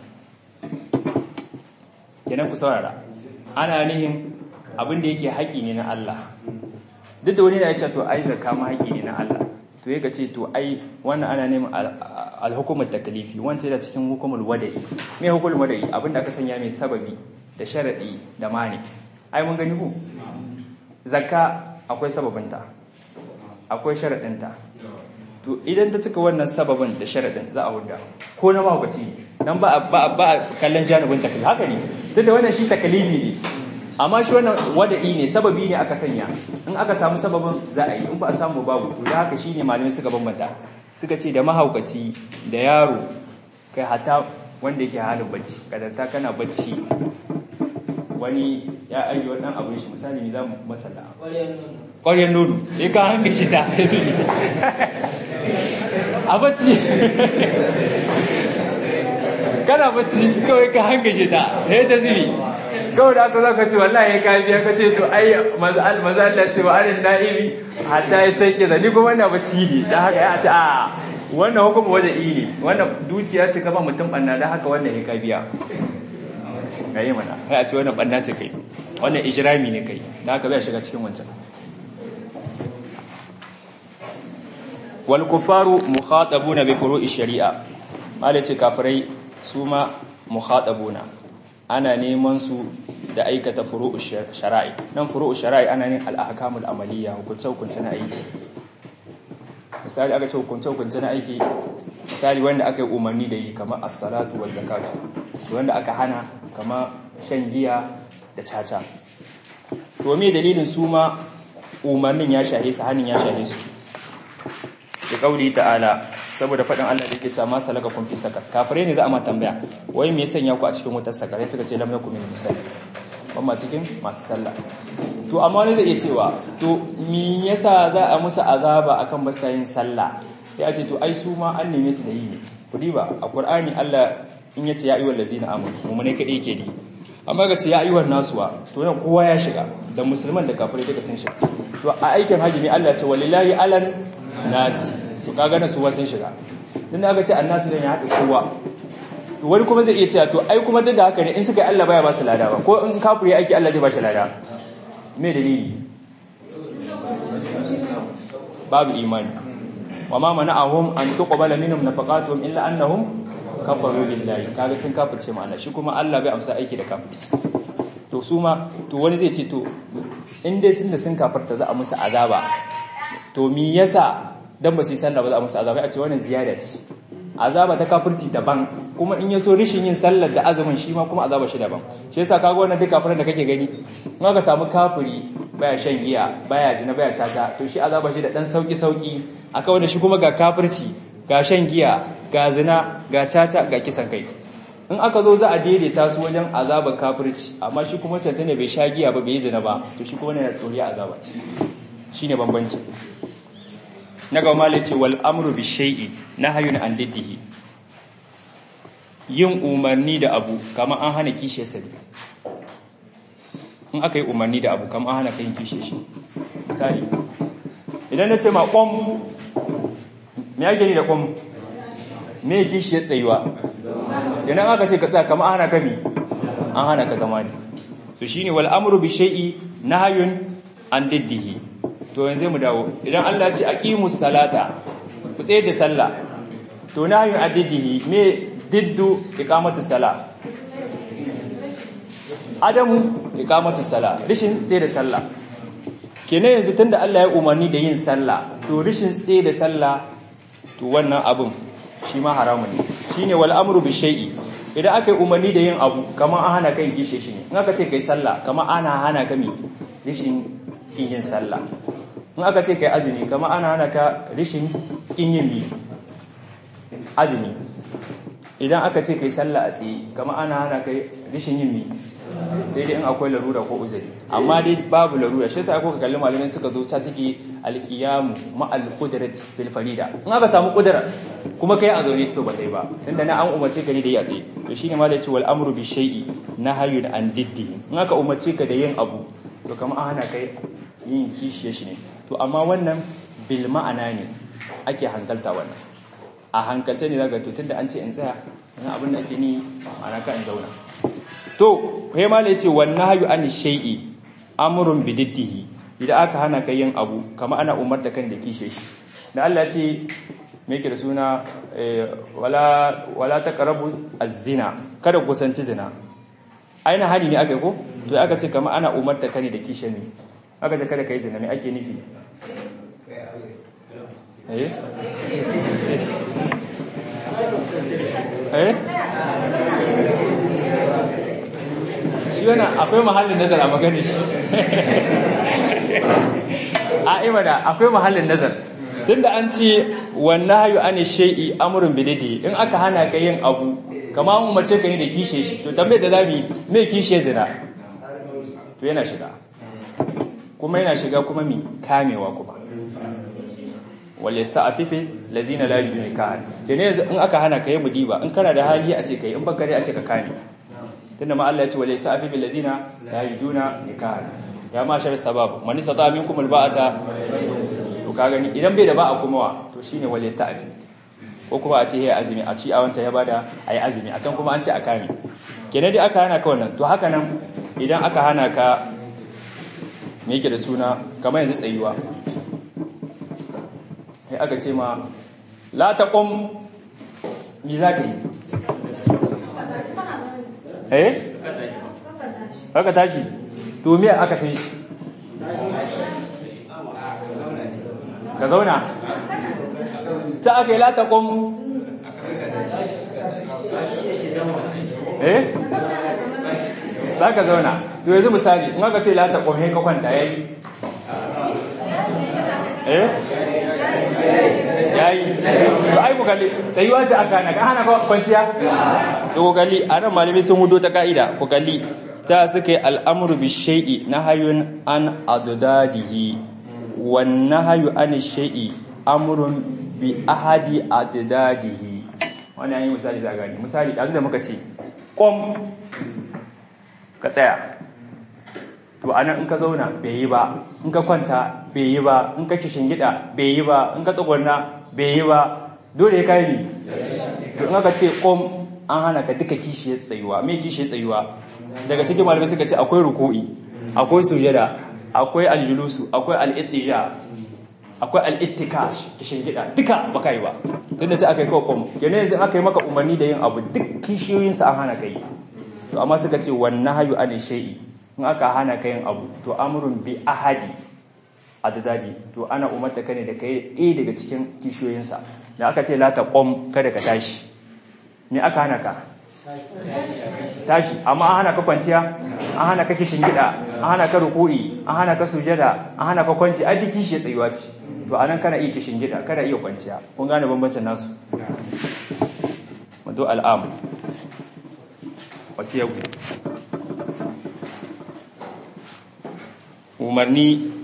kenan ku saurara ana nihin abin da yake haƙi ne na Allah duk da wani da ya ce to ai zakka ma haƙi ne na Allah to ya ce to ai wannan ana neman alhukumar takalifi wancan da cikin hukumar wada'i me hukumar wada'i abinda aka sanya mai sababi da sharadi da mani ai mun gani ku zakka akwai sababinta akwai sharadinta to idan ta cika wannan sababin da sharadin za a hudda ko na mahaukaci dan ba ba ba kallon janibin takalifi haka ne duk da wannan shi takalifi ne amma shi wannan wada'i ne sababi ne aka sanya in aka samu sababin za a yi in ba a samu babu to da haka shine malamai suka bambanta suka ce da mahaukaci da yaro kai hata wanda yake halin bacci kadarta kana bacci wani ya ajiye wannan abin shi misali ne za mu masala ƙwaryar nono ya ka hanga shi ta a bacci kana bacci kawai ka hangaje ta sai ta zubi kawai da aka zo ka ce wallahi ka biya ka ce to ai maza Allah ce wa arin na'imi hatta ya sai ke zani kuma wannan bacci ne dan haka ya ce a wannan hukuma waje ne wannan dukiya ce ka ba mutum banna dan haka wannan ya ka biya gayi mana kai a ce wannan banna ce kai wannan ijrami ne kai dan haka bai shiga cikin wancan wal kufaru mukhatabuna bi furu'i shari'a malai ce kafirai su ma mukhatabuna ana neman su da aikata furu'u shara'i nan furu'u shara'i ana ne al-ahkamul amaliyya hukunce hukunce na aiki misali aka ce hukunce hukunce na aiki misali wanda aka yi umarni da yi kamar as-salatu wa zakatu wanda aka hana kamar shan giya da caca to me dalilin su ma umarnin ya shahe su hanin ya shahe su da kauli ta'ala saboda faɗin Allah da yake cewa ma salaka kun fi sakar kafirai ne za a ma tambaya wai me ya sanya ku a cikin wutar sakare suka ce lam yakum min musalli ban ma cikin masu sallah to amma wani zai iya cewa to me yasa za a musu azaba akan ba yin sallah sai a ce to ai su ma an neme su da yi ne ku diba a qur'ani Allah in yace ya ayyuhal ladzina amanu mu ne kadai yake di amma ga ce ya ayyuhan nasuwa to nan kowa ya shiga da musulman da kafirai duka sun shiga to a aikin haji ne Allah ce walillahi alan nasi to kaga na suwa sun shiga dan aka ce annasu dan ya haɗe kowa to wani kuma zai iya cewa to ai kuma duk da haka ne in suka yi Allah baya ba su lada ba ko in kafiri aiki Allah zai ba shi lada me dalili babu imani wa ma mana'ahum an tuqbala minhum nafaqatuhum illa annahum kafaru billahi kaga sun kafirce ma'ana shi kuma Allah bai amsa aiki da kafirci to su ma to wani zai ce to in dai tunda sun kafirta za a musu azaba to me yasa dan ba su yi sallah ba za a musu azaba a ce wannan ziyada ce azaba ta kafirci daban kuma in yaso rishin yin sallar da azumin shi ma kuma azaba shi daban shi yasa kaga wannan duk kafirin da kake gani in aka samu kafiri baya shan giya baya zina baya caca to shi azaba shi da dan sauki sauki aka wanda shi kuma ga kafirci ga shan giya ga zina ga caca ga kisan kai in aka zo za a daidaita su wajen azaba kafirci amma shi kuma canta ne bai sha giya ba bai yi zina ba to shi kuma ne na tsoriya azaba ce shine bambanci na ga mala ce wal amru bi shay'i nahyun an diddihi yin umarni da abu kamar an hana kishe sa in aka yi umarni da abu kamar an hana kai kishe shi misali idan na ce ma qom me yake ni da qom me kishi ya tsayuwa idan aka ce ka tsaya kamar an hana ka mi an hana ka zama ne to shine wal amru bi shay'i nahyun an diddihi to yanzu mu dawo idan Allah ya ce aqimus salata ku tsaye da sallah to nahyun addihi me diddu iqamatu sala adamu iqamatu sala rishin tsaye da sallah kenan yanzu tunda Allah ya umarni da yin sallah to rishin tsaye da sallah to wannan abun shi ma haramun ne shine wal amru bi shay'i idan aka yi umarni da yin abu kamar an hana kai gishe shi ne in aka ce kai sallah kamar ana hana ka mi rishin yin sallah in aka ce kai azumi kama ana hana ka rishin kin yin bi azumi idan aka ce kai sallah a tsaye kama ana hana kai rishin yin bi sai dai in akwai larura ko uzuri amma dai babu larura shi yasa aka kalli malamai suka zo ta suke alkiyamu ma alqudrat fil farida in aka samu kudura kuma kai a zaune to ba dai ba tunda na an umarce ka ne da yi a tsaye to shine ma da ce wal amru bi shay'i nahyun an diddi in aka umarce ka da yin abu to kama an hana kai yin kishiye shi ne to amma wannan bil ma'ana ne ake hankalta wannan a hankalce ne daga tutun da an ce in tsaya wani abin da ake ni ma'ana ka in zauna to kai ma ne ce wannan hayu an shay'i amrun bididdihi idan aka hana ka yin abu kama ana umarta kan da kishe shi da Allah ce me yake da suna wala wala taqrabu az-zina kada ku kusanci zina aina hani ne aka yi ko to aka ce kama ana umarta kan da kishe ne aka ce kada ka yi zina mai ake nufi eh eh shi yana akwai mahallin nazar a maganin shi a imada akwai mahallin nazar tunda an ce wannan hayu an shay'i amrun bididi in aka hana ka yin abu kama an umarce ka ne da kishe shi to tambayar da zamu me kishe zina to yana shiga kuma yana shiga kuma mi kamewa kuma wal yasta'fifi lazina la yajiduna nikahan kene yanzu in aka hana kai mudiba in kana da hali a ce kai in baka dai a ce ka kame tunda ma Allah ya ce wal yasta'fifi lazina la yajiduna nikahan ya ma shar sabab man istata minkum al ba'ata to ka gani idan bai da ba'a kuma wa to shine wal yasta'fi ko kuma a ce yayi azumi a ci a wancan ya bada ayi azumi a can kuma an ce a kame kene dai aka hana ka wannan to haka nan idan aka hana ka me yake da suna kamar yanzu tsayuwa sai aka ce ma la taqum mi za ka yi eh aka tashi to me aka san shi ka zauna ta aka yi la taqum eh za ka zauna to yanzu misali in aka ce la taqum he ka kwanta yayi eh yayi to ai ku kalli tsayuwa ce aka hana ka hana kwanciya to ku kalli anan malami sun hudo ta kaida ku kalli ta suka yi al'amru bi shay'i nahyun an addadihi wan nahyu an shay'i amrun bi ahadi addadihi wannan yayi misali da gani misali da da muka ce kom ka tsaya to anan in ka zauna bai yi ba in ka kwanta bai yi ba in ka gida bai yi ba in ka tsagwarna bai yi ba dole ya kai ni to in aka ce kom an hana ka duka kishiyar tsayuwa me kishiyar tsayuwa daga cikin malamai suka ce akwai ruku'i akwai sujada akwai aljulusu akwai al-ittija akwai al-ittikash gida duka baka yi ba tunda ce aka yi kawai kom kenan yanzu aka yi maka umarni da yin abu duk kishiyoyinsa an hana ka yi to amma suka ce wannan hayu an shay'i in aka hana ka yin abu to amrun bi ahadi adadadi to ana umarta ka ne da kai ɗaya daga cikin kishiyoyinsa da aka ce la taqum kada ka tashi me aka hana ka tashi amma an hana ka kwanciya an hana ka kishin gida an hana ka ruku'i an hana ka sujada an hana ka kwanci ai duk kishi tsayuwa ce to anan kana iya kishin gida kada iya kwanciya kun gane bambancin nasu wato al'am wasiyaku umarni